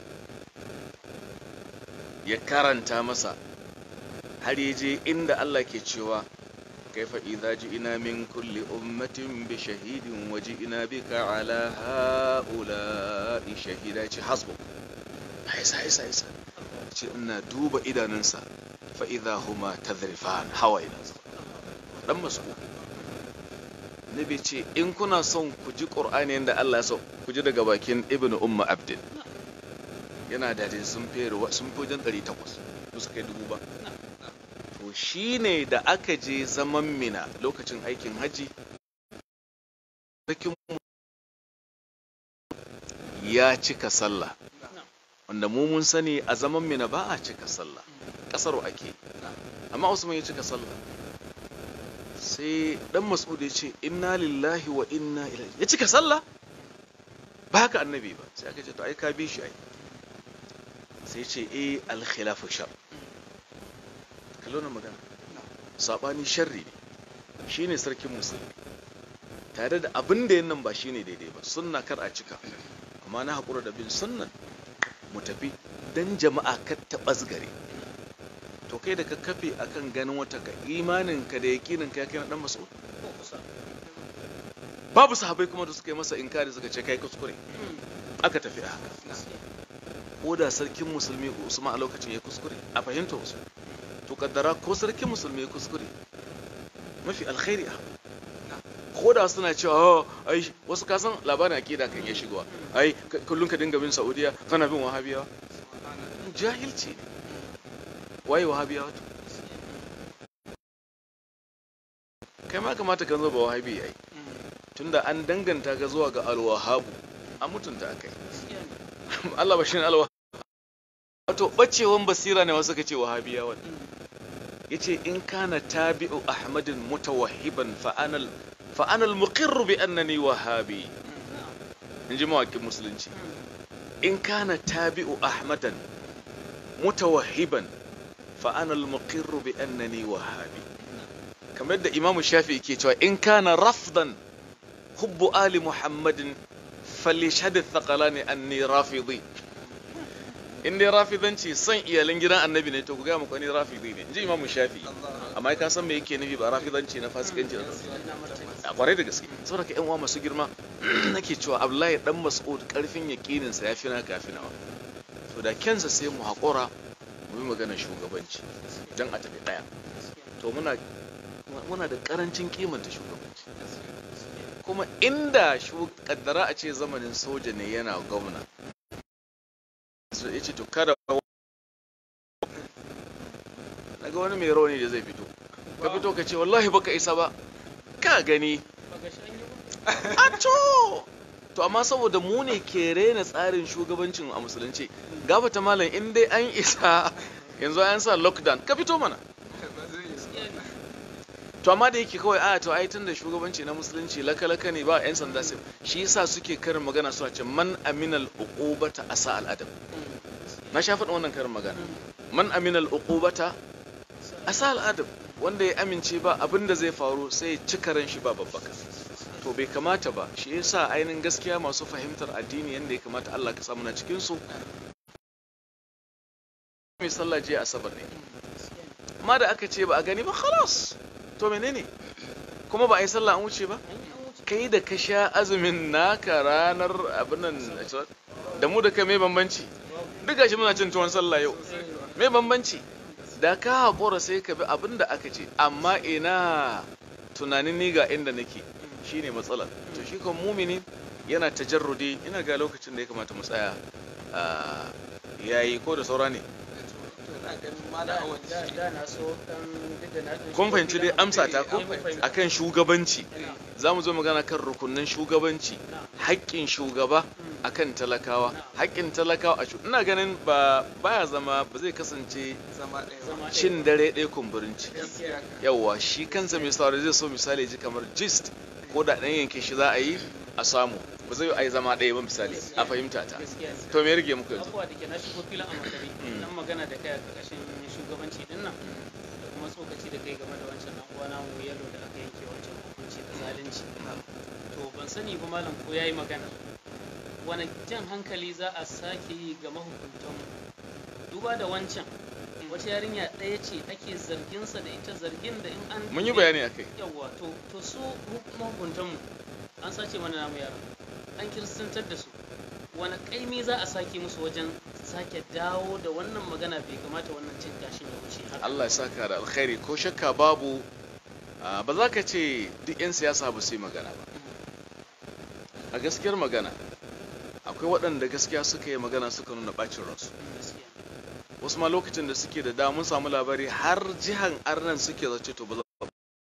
ya karanta masa har ya je inda Allah ke cewa kaifa idza ji'ina min kulli ummatin bi shahidin wa ji'ina bika ala ha'ula'i shahida ce hasbuk haisa haisa haisa ce ina duba idanunsa fa idza huma tadrifan hawa ina dan masu nabi ce in kuna son ku ji qur'ani yanda Allah ya so ku ji daga bakin ibnu umma abdin yana da sun fere sun fi wajen 800 ba su kai dubu ba to shine da aka je zaman mina lokacin aikin haji ya cika sallah wanda mu mun sani a zaman mina ba a cika sallah kasar ake amma usman ya cika sallah sai dan mas'ud ya ce inna lillahi wa inna ilaihi ya cika sallah ba haka annabi ba sai aka ce to ai ka bi shi ai sai ce eh al-khilafu shar kallo na magana sabani sharri ne shine sarkin musulmi tare da abin da nan ba shine daidai ba sunna kar a cika amma na haƙura da bin sunnan mu tafi dan jama'a kar ta ɓasgare to kai da ka kafe akan ganin wata ka imanin ka da yakinin ka kai na dan mas'ud babu sahabai kuma da suka yi masa inkari suka ce kai kuskure aka tafi a haka ko da sarkin musulmi usman a lokacin ya kuskure a fahimta wasu to kaddara ko sarkin musulmi ya kuskure mafi alkhairi a ko da suna cewa ai wasu kasan labarin akida kan ya shigowa ai kullum ka dinga bin saudiya kana bin wahabiyawa jahilci ne waye wahabiyawa to kai ma kamata ka zo ba wahabi ai tunda an danganta ka zuwa ga alwahabu an mutunta akai Allah ba shi ne alwa wato bacewan basira ne wasu ka ce wahabiyawa yace in kana tabi'u ahmadin mutawahhiban fa ana fa ana al-muqirr bi annani wahabi in ji mawaƙin musulunci in kana tabi'u ahmadan mutawahhiban fa ana al-muqirru bi annani wahabi kamar da imamu shafi ke cewa in kana rafdan hubbu ali muhammadin falishhad ath-thaqalani anni rafidi in dai rafidanci son iyalan gidan annabi ne to ku ga muku ni rafidi ne inji imamu shafi amma ka san me yake nufi ba rafidanci na fasikanci da a kwarai da gaske saboda ka yan uwa masu girma nake cewa abdullahi dan mas'ud karfin yakinin sa yafi na kafin nawa to da kensa sai mu hakura mu yi magana shugabanci dan a tafi daya to muna muna da karancin kimanta shugabanci kuma inda shu kaddara a ce zamanin soja ne yana gwamna ya ce to kada naga wani mai rauni da zai fito ka fito ka ce wallahi baka isa ba ka gani a to to amma saboda mu ne ke rena tsarin shugabancin a musulunci gabata malam in dai an isa yanzu an sa lockdown ka fito mana to amma da yake kawai a to ai tun da shugabanci na musulunci laka-laka ne ba 'yan sanda sai shi yasa suke karin magana suna ce man aminal uqubata asa al'adam na sha faɗin wannan karin magana man aminal uqubata asa al'adam wanda ya amince ba abin da zai faru sai cika ran shi ba babbaka to bai kamata ba shi yasa ainihin gaskiya masu fahimtar addini yanda ya kamata Allah ka samu na cikin su mai sallah je asabar ne amma da aka ce ba a gani ba khalas to menene kuma ba a yi sallah an wuce ba kai da ka sha azumin naka ranar abinan da mu da ka mai bambanci duk gashi muna cin tuwon sallah yau mai bambanci da ka haƙura sai ka bi abin da aka ce amma ina tunanin ni ga inda nake shine matsalar to shi kan mumini yana tajarrudi ina ga lokacin da ya kamata mu tsaya yayi ko da saura ne kun fahimci dai amsa ta ko akan shugabanci za mu zo magana kan rukunin shugabanci haƙƙin shugaba akan talakawa haƙƙin talakawa a ina ganin ba baya zama ba zai kasance cin dare ɗaya kumburin ciki yawwa shi kansa mai saurari zai so misali ji kamar gist ko da ɗan yanke shi za a yi a samu ba zai yi zama ɗaya ba misali a fahimta ta to me rage muku yanzu abubuwa da ke na shigo filin a makare nan magana da kai a ƙarƙashin shugabanci din nan da kuma tsokaci da kai game da wancan dan uwa namu yalo da aka yanke wancan hukunci da zalunci to ban sani ba malam ko yayi magana wani jan hankali za a sake yi ga mahukuntan duba da wancan wata yarinya ɗaya ce ake zarginsa da ita zargin da in an mun yi bayani akai yawa to to su mahukuntanmu an sace mana namu yara an kiristantar da su wani kaimi za a sake musu wajen sake dawo da wannan magana bai kamata wannan cin gashin ya wuce haka Allah ya saka da alkhairi ko shakka babu ba za ka ce duk 'yan siyasa ba su yi magana ba a gaskiyar magana akwai waɗanda gaskiya suka yi magana suka nuna ɓacin ransu wasu ma lokacin da suke da damun samu labari har jihan arnan suke zace to ba za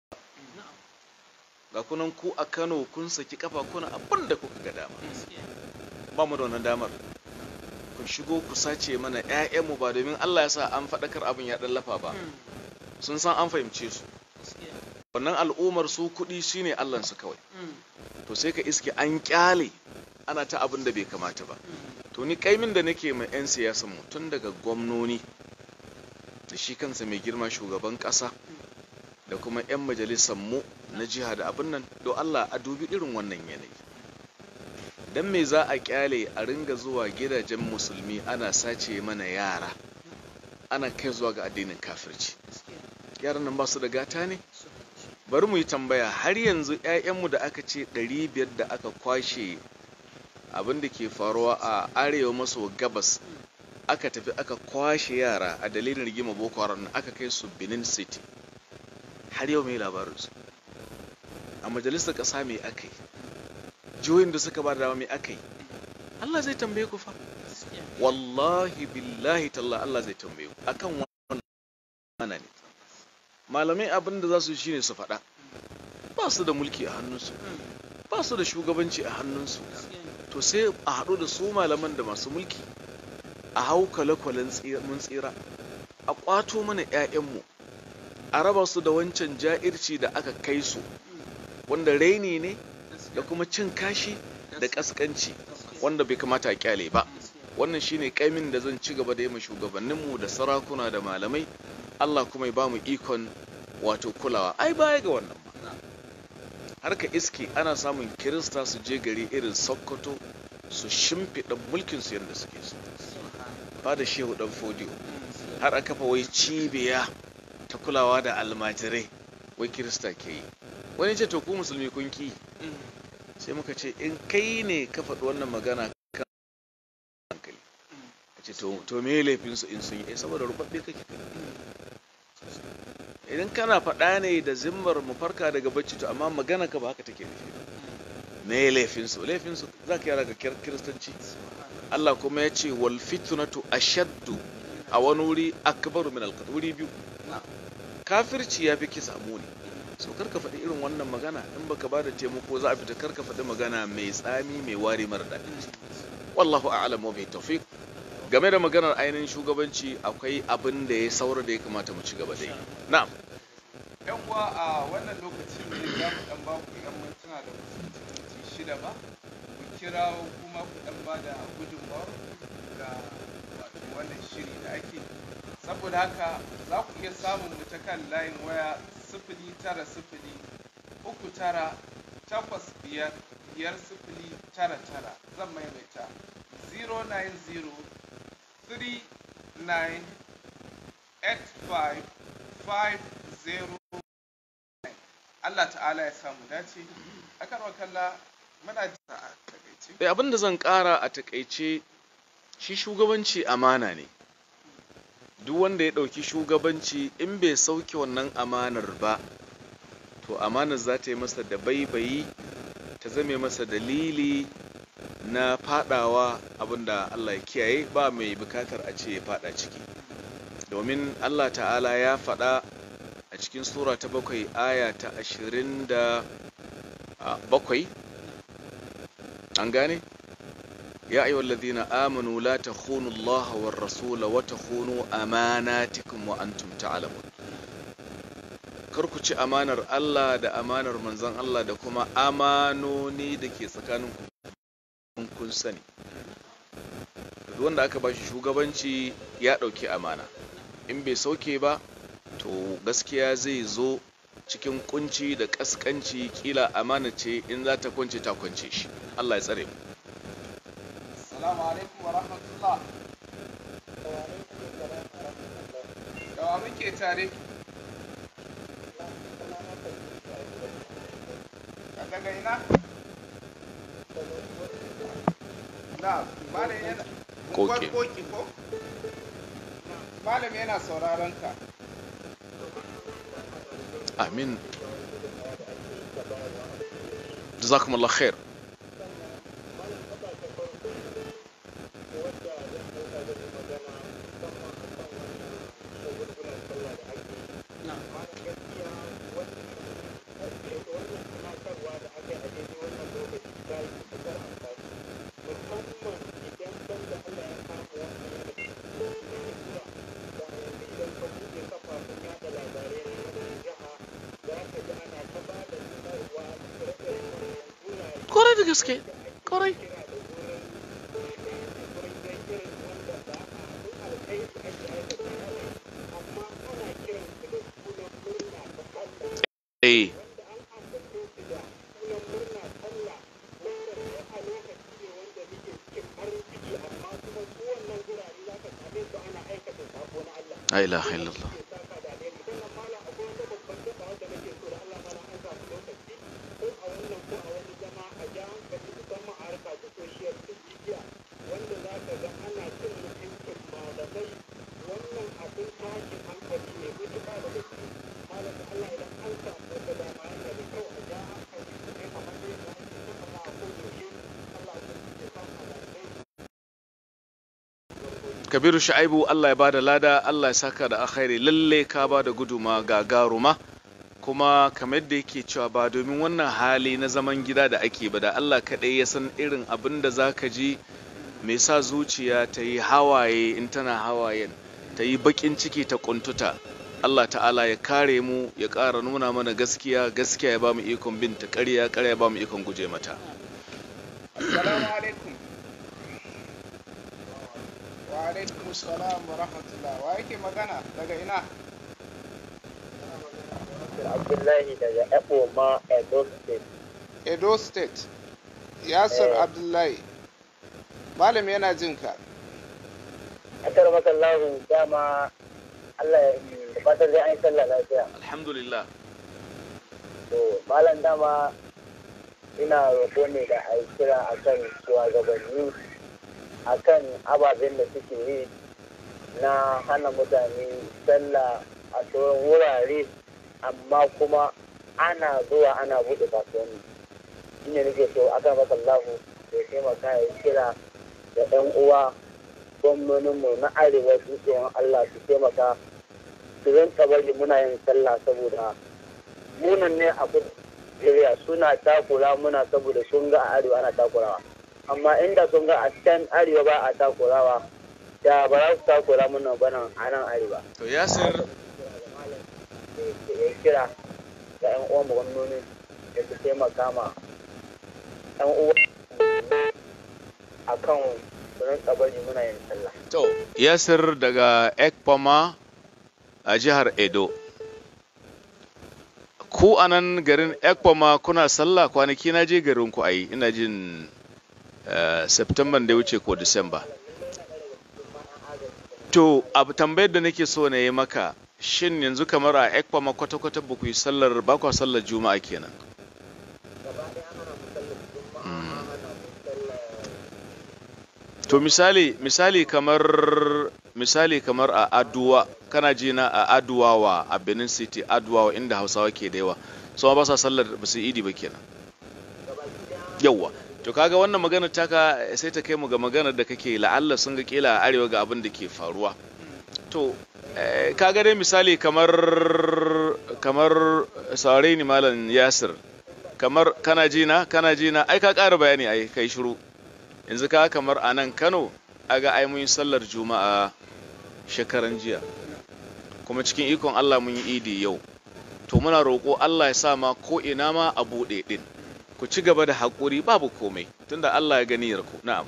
ga kunan ku a kano kun saki kafa kuna abin da kuka ga dama ba mu da wannan damar ku shigo ku sace mana 'ya'yanmu ba domin allah ya sa an faɗakar abin ya ɗallafa ba sun san an fahimce su wannan al'ummar su kuɗi shine allansu kawai to sai ka iske an kyale ana ta abin da bai kamata ba to ni kaimin da nake mai 'yan siyasan mu tun daga gwamnoni da shi kansa mai girma shugaban ƙasa da kuma 'yan majalisar mu na jiha da abin nan don Allah a dubi irin wannan yanayi dan me za a kyale a ringa zuwa gidajen musulmi ana sace mana yara ana kai zuwa ga addinin kafirci yaran nan ba su da gata ne bari mu yi tambaya har yanzu 'ya'yanmu da aka ce 500 da aka kwashe abin da ke faruwa a arewa maso gabas aka tafi aka kwashe yara a dalilin rigima boko haram aka kai su benin city har yau mai labarinsu a majalisar ƙasa mai aka yi jihohin da suka ba da dama mai aka yi allah zai tambaye ku fa wallahi billahi talla allah zai tambaye ku akan wannan ne malamai abin da za su shine su faɗa ba su da mulki a hannunsu ba su da shugabanci a hannunsu to sai a haɗu da su malaman da masu mulki a hau kwale-kwalen mun tsira a ƙwato mana 'ya'yanmu a raba su da wancan ja'irci da aka kai su wanda raini ne da kuma cin kashi da ƙasƙanci wanda bai kamata a kyale ba wannan shine kaimin da zan ci gaba da yi ma shugabanninmu da sarakuna da malamai Allah kuma ya bamu ikon wato kulawa ai baya ga wannan ma har ka iske ana samun kirista su je gari irin sokoto su shimfiɗa mulkin su yadda suke so ba da shehu dan fodiyo har aka fa wai cibiya ta kulawa da almajirai wai kirista ke yi wani ce to ku musulmi kun ki sai muka ce in kai ne ka faɗi wannan magana kan hankali ka ce to me laifin su in sun yi saboda rubabbe kake kai idan kana faɗa ne da zimmar mu farka daga bacci to amma magana ka ba haka take nufi ba me laifin su laifin su za ka yara ga kiristanci Allah kuma ya ce wal fitnatu ashaddu a wani wuri akbaru min al wuri biyu kafirci ya fi kisa muni so karka faɗi irin wannan magana in baka ba da taimako za a fita karka faɗi magana mai tsami mai wari mara daɗi wallahu a'lam wa bi tawfiq game da maganar ainihin shugabanci akwai abin da ya saura da ya kamata mu ci gaba da yi na'am yan uwa a wannan lokacin ne za mu dan ba ku yan mintuna da minti shida ba ku kira kuma ku dan ba da gudunmawa ga wato wannan shiri da ake saboda haka za ku iya samun mu ta kan layin waya sifili tara sifili uku tara takwas biyar biyar sifili tara tara zan maimaita 090 39 85 50 Allah ta'ala ya samu dace akan wakalla muna jisa a takaice Eh, abin da zan ƙara a takaice shi shugabanci amana ne duk wanda ya ɗauki shugabanci in bai sauke wannan amanar ba to amanar za ta yi masa da baibayi ta zame masa dalili na fadawa abinda Allah ya kiyaye ba mai bukatar a ce ya fada ciki domin Allah ta'ala ya faɗa a cikin sura ta bakwai aya ta ashirin da a, bakwai an gane ya ayyuhal ladhina amanu la takhunu Allah war rasula wa takhunu amanatikum wa antum ta'lamun kar ku ci amanar Allah da amanar manzon Allah da kuma amanoni da ke tsakaninku in kun sani duk wanda aka bashi shugabanci ya ɗauki amana in bai sauke ba to gaskiya zai zo cikin kunci da kaskanci kila amana ce in za ta kwance ta kwance shi Allah ya tsare mu assalamu alaikum wa rahmatullah yawa muke tare a daga ina na malam yana Koke. koki ko malam yana sauraron ka amin jazakumullah khair kwarai da gaske kwarai eh la ilaha illallah kabiru sha'ibu allah ya bada lada allah ya saka da alkhairi lalle ka bada guduma gagaruma kuma kamar yadda yake cewa ba domin wannan hali na zaman gida da ake ba da allah kaɗai ya san irin abin da za ka ji mai sa zuciya ta yi hawaye in tana hawayen ta yi baƙin ciki ta ƙuntuta allah ta'ala ya kare mu ya ƙara nuna mana gaskiya gaskiya ya ba mu ikon bin ta ƙarya ƙarya ya ba mu ikon guje mata assalamu alaikum alaikum salam wa rahmatullah wa yake magana daga ina Abdullahi daga Eboma Edo State. edo state yasir Eh. abdullahi malam yana jin ka Akar makallahu dama Allah ya da fatar dai an yi sallah lafiya. alhamdulillah To malam dama ina roƙo ne da a yi kira akan shugabanni akan ababen da suke yi na hana mutane sallah a sauran wurare amma kuma ana zuwa ana buɗe kasuwanni. Shine nake so akan makallahu ya taimaka ya yi kira da 'yan uwa gwamnoninmu na arewa su tsohon Allah su taimaka su rinka bari muna yin sallah saboda munan ne a Najeriya suna takura muna saboda sun ga a arewa ana takurawa amma inda sun ga a can arewa ba a takurawa da ba za su takura muna bana a nan arewa to yasir ya kira ga 'yan uwan mu gwamnoni da su taimaka ma 'yan uwa a kan su rinka bari muna yin sallah to yasir daga ekpama a jihar edo ku a nan garin ekpama kuna sallah kwanaki na je garin ku ayi ina jin uh, september da ya wuce ko disamba to abu tambayar da nake so na yi maka shin yanzu kamar a ekpama kwata-kwata ba ku yi sallar ba kwa sallar juma'a kenan Mm. to misali misali kamar misali kamar a aduwa kana ji na a aduwawa a benin city aduwawa inda hausawa ke da yawa su ma ba sa sallar ba su yi idi ba kenan yawwa to kaga wannan magana taka sai ta kai mu ga maganar da kake la'alla sun ga kila a arewa ga abin da ke faruwa to eh, kaga dai misali kamar kamar saurare ni malam yasir kamar kana ji na kana ji na ai ka ƙara bayani ai kai shiru yanzu ka kamar a nan kano aga ai mun yi sallar juma'a shekaran jiya kuma cikin ikon allah mun yi idi yau to muna roƙo allah ya sa ma ko ina ma a buɗe ɗin ku ci gaba da haƙuri babu komai tunda allah ya gani ku na'am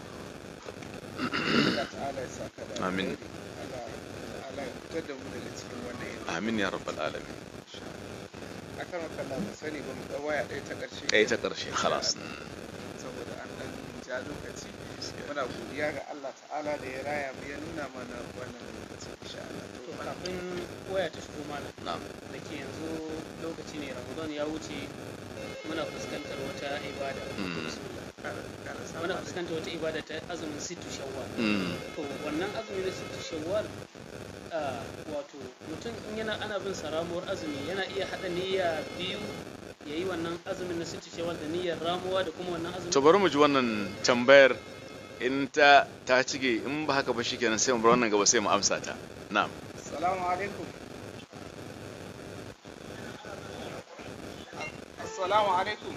Allah ta'ala ya saka da Amin. alheri. Allah ta'ala ya fitar da mu daga cikin wannan yanayi amin ya rabbal alamin akan wakalla ba sani ba mu ɗau waya ɗaya ta ƙarshe ɗaya ta ƙarshe khalas saboda an ɗan ja lokaci muna godiya ga Allah ta'ala da ya raya mu ya nuna mana wannan lokaci insha Allah to to muna kafin waya ta shigo mana na'am da ke yanzu lokaci ne ramadan ya wuce muna fuskantar wata ibada Mm. ƙara ƙara samun muna fuskantar wata ibada ta azumin sittu shawwal Mm. to wannan azumi na sittu shawwal ah, wato mutum in yana ana bin sa ramuwar azumi yana iya haɗa niyya biyu ya yi wannan azumin na sittu shawwal da niyyar ramuwa da kuma wannan azumin to bari mu ji wannan tambayar in ta ta cige in ba haka ba shikenan sai mu bar wannan gaba sai mu amsa ta na'am Assalamu alaikum. Assalamu alaikum.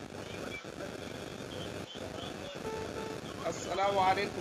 Assalamu alaikum.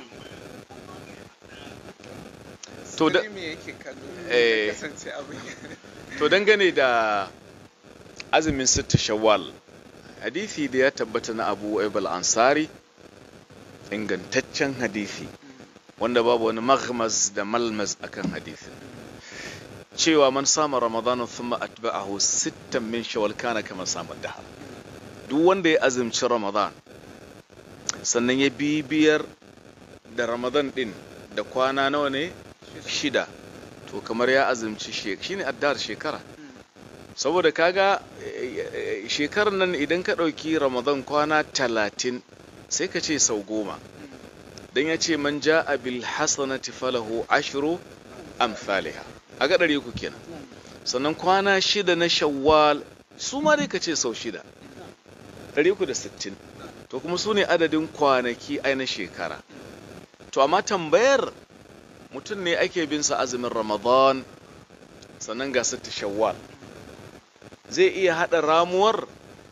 To da- Sai me yake kallo? Eh. Ya kasance abin. to dangane da azumin sitta shawwal hadisi da ya tabbata na abu aibal ansari ingantaccen hadisi wanda babu wani maghmaz da malmaz akan hadisi cewa man sama ramadana thumma atba'ahu sittan min shawwal kana kama sama dahar duk wanda ya azumci ramadan sannan ya bibiyar da ramadan din da kwana nawa ne shida to kamar ya azumci shek shine addar shekara saboda kaga eh, eh, shekarar nan idan ka ɗauki ramadan kwana talatin sai ka ce sau goma don ya ce man ja'a bil hasanati falahu ashru amthaliha a ga ɗari uku kenan sannan kwana shida na shawwal su ma dai ka ce sau shida ɗari uku da sittin to kuma su ne adadin kwanaki ai na shekara to amma tambayar mutum ne ake bin sa azumin ramadan sannan ga sitta shawwal zai iya haɗa ramuwar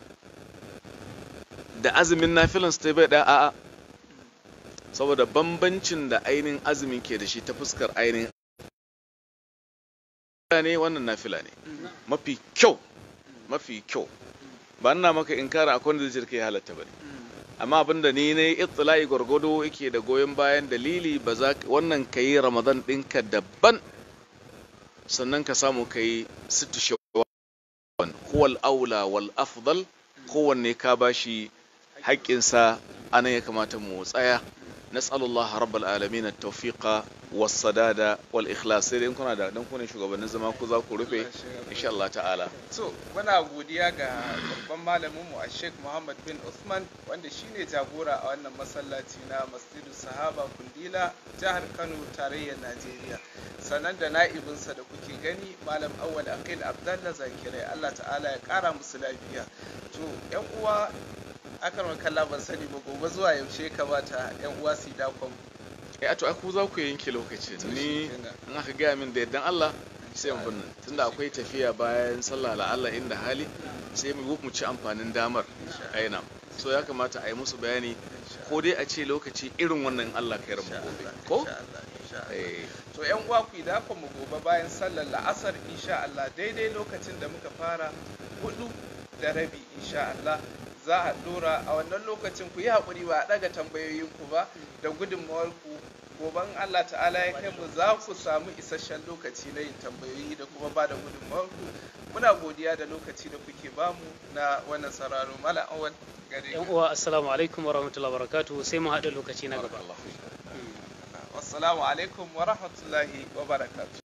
da azumin nafilan su ta bai ɗaya a'a saboda bambancin da ainihin azumin ke da shi ta fuskar ainihin ne wannan nafila ne mafi kyau mafi kyau ba ina maka in kara akwai wanda zai kai halatta ba ne amma abinda ni ne ittila'i gwargwado yake da goyon bayan dalili ba za wannan ka yi ramadan ɗinka daban sannan ka samu ka yi sittu shawwal huwal aula wal afdal kowanne ka bashi haƙƙinsa anan ya kamata mu tsaya nas'alullah rabbal alamin at-tawfiqa was-sadada wal-ikhlas sai dai in kuna da dan kuna shugabannin zama ku za ku rufe insha Allah ta'ala so muna godiya ga babban malamin mu a Sheikh Muhammad bin Usman wanda shine jagora a wannan masallaci na Masjidu Sahaba Kundila jihar Kano tarayyar Najeriya sannan da na'ibinsa da kuke gani malam Awwal Aqil Abdallah Zakirai Allah ta'ala ya kara musu lafiya to yan uwa akan kalla ban sani ba gobe zuwa yaushe kamata yan uwa su yi dakon eh to aku za ku yanke lokacin ni in aka gaya min da yardan Allah sai mu binne tunda akwai tafiya bayan sallah la Allah inda hali sai mu mu ci amfanin damar aina so ya kamata a yi musu bayani ko dai a ce lokaci irin wannan Allah kai rabu gobe ko eh to yan uwa ku da mu gobe bayan sallar la'asar insha Allah daidai lokacin da muka fara hudu da rabi insha Allah za a dora a wannan lokacin ku yi haƙuri ba a ɗaga tambayoyin ku ba da gudunmawar ku goban Allah ta'ala ya kai mu za ku samu isasshen lokaci na yin tambayoyi da kuma ba da gudunmawar ku muna godiya da lokaci da kuke bamu na wannan sauraro mala awal gare yan uwa assalamu alaikum wa rahmatullahi wa barakatuhu sai mu haɗa lokaci na gaba barakallahu fiik. wassalamu alaikum wa rahmatullahi wa barakatuh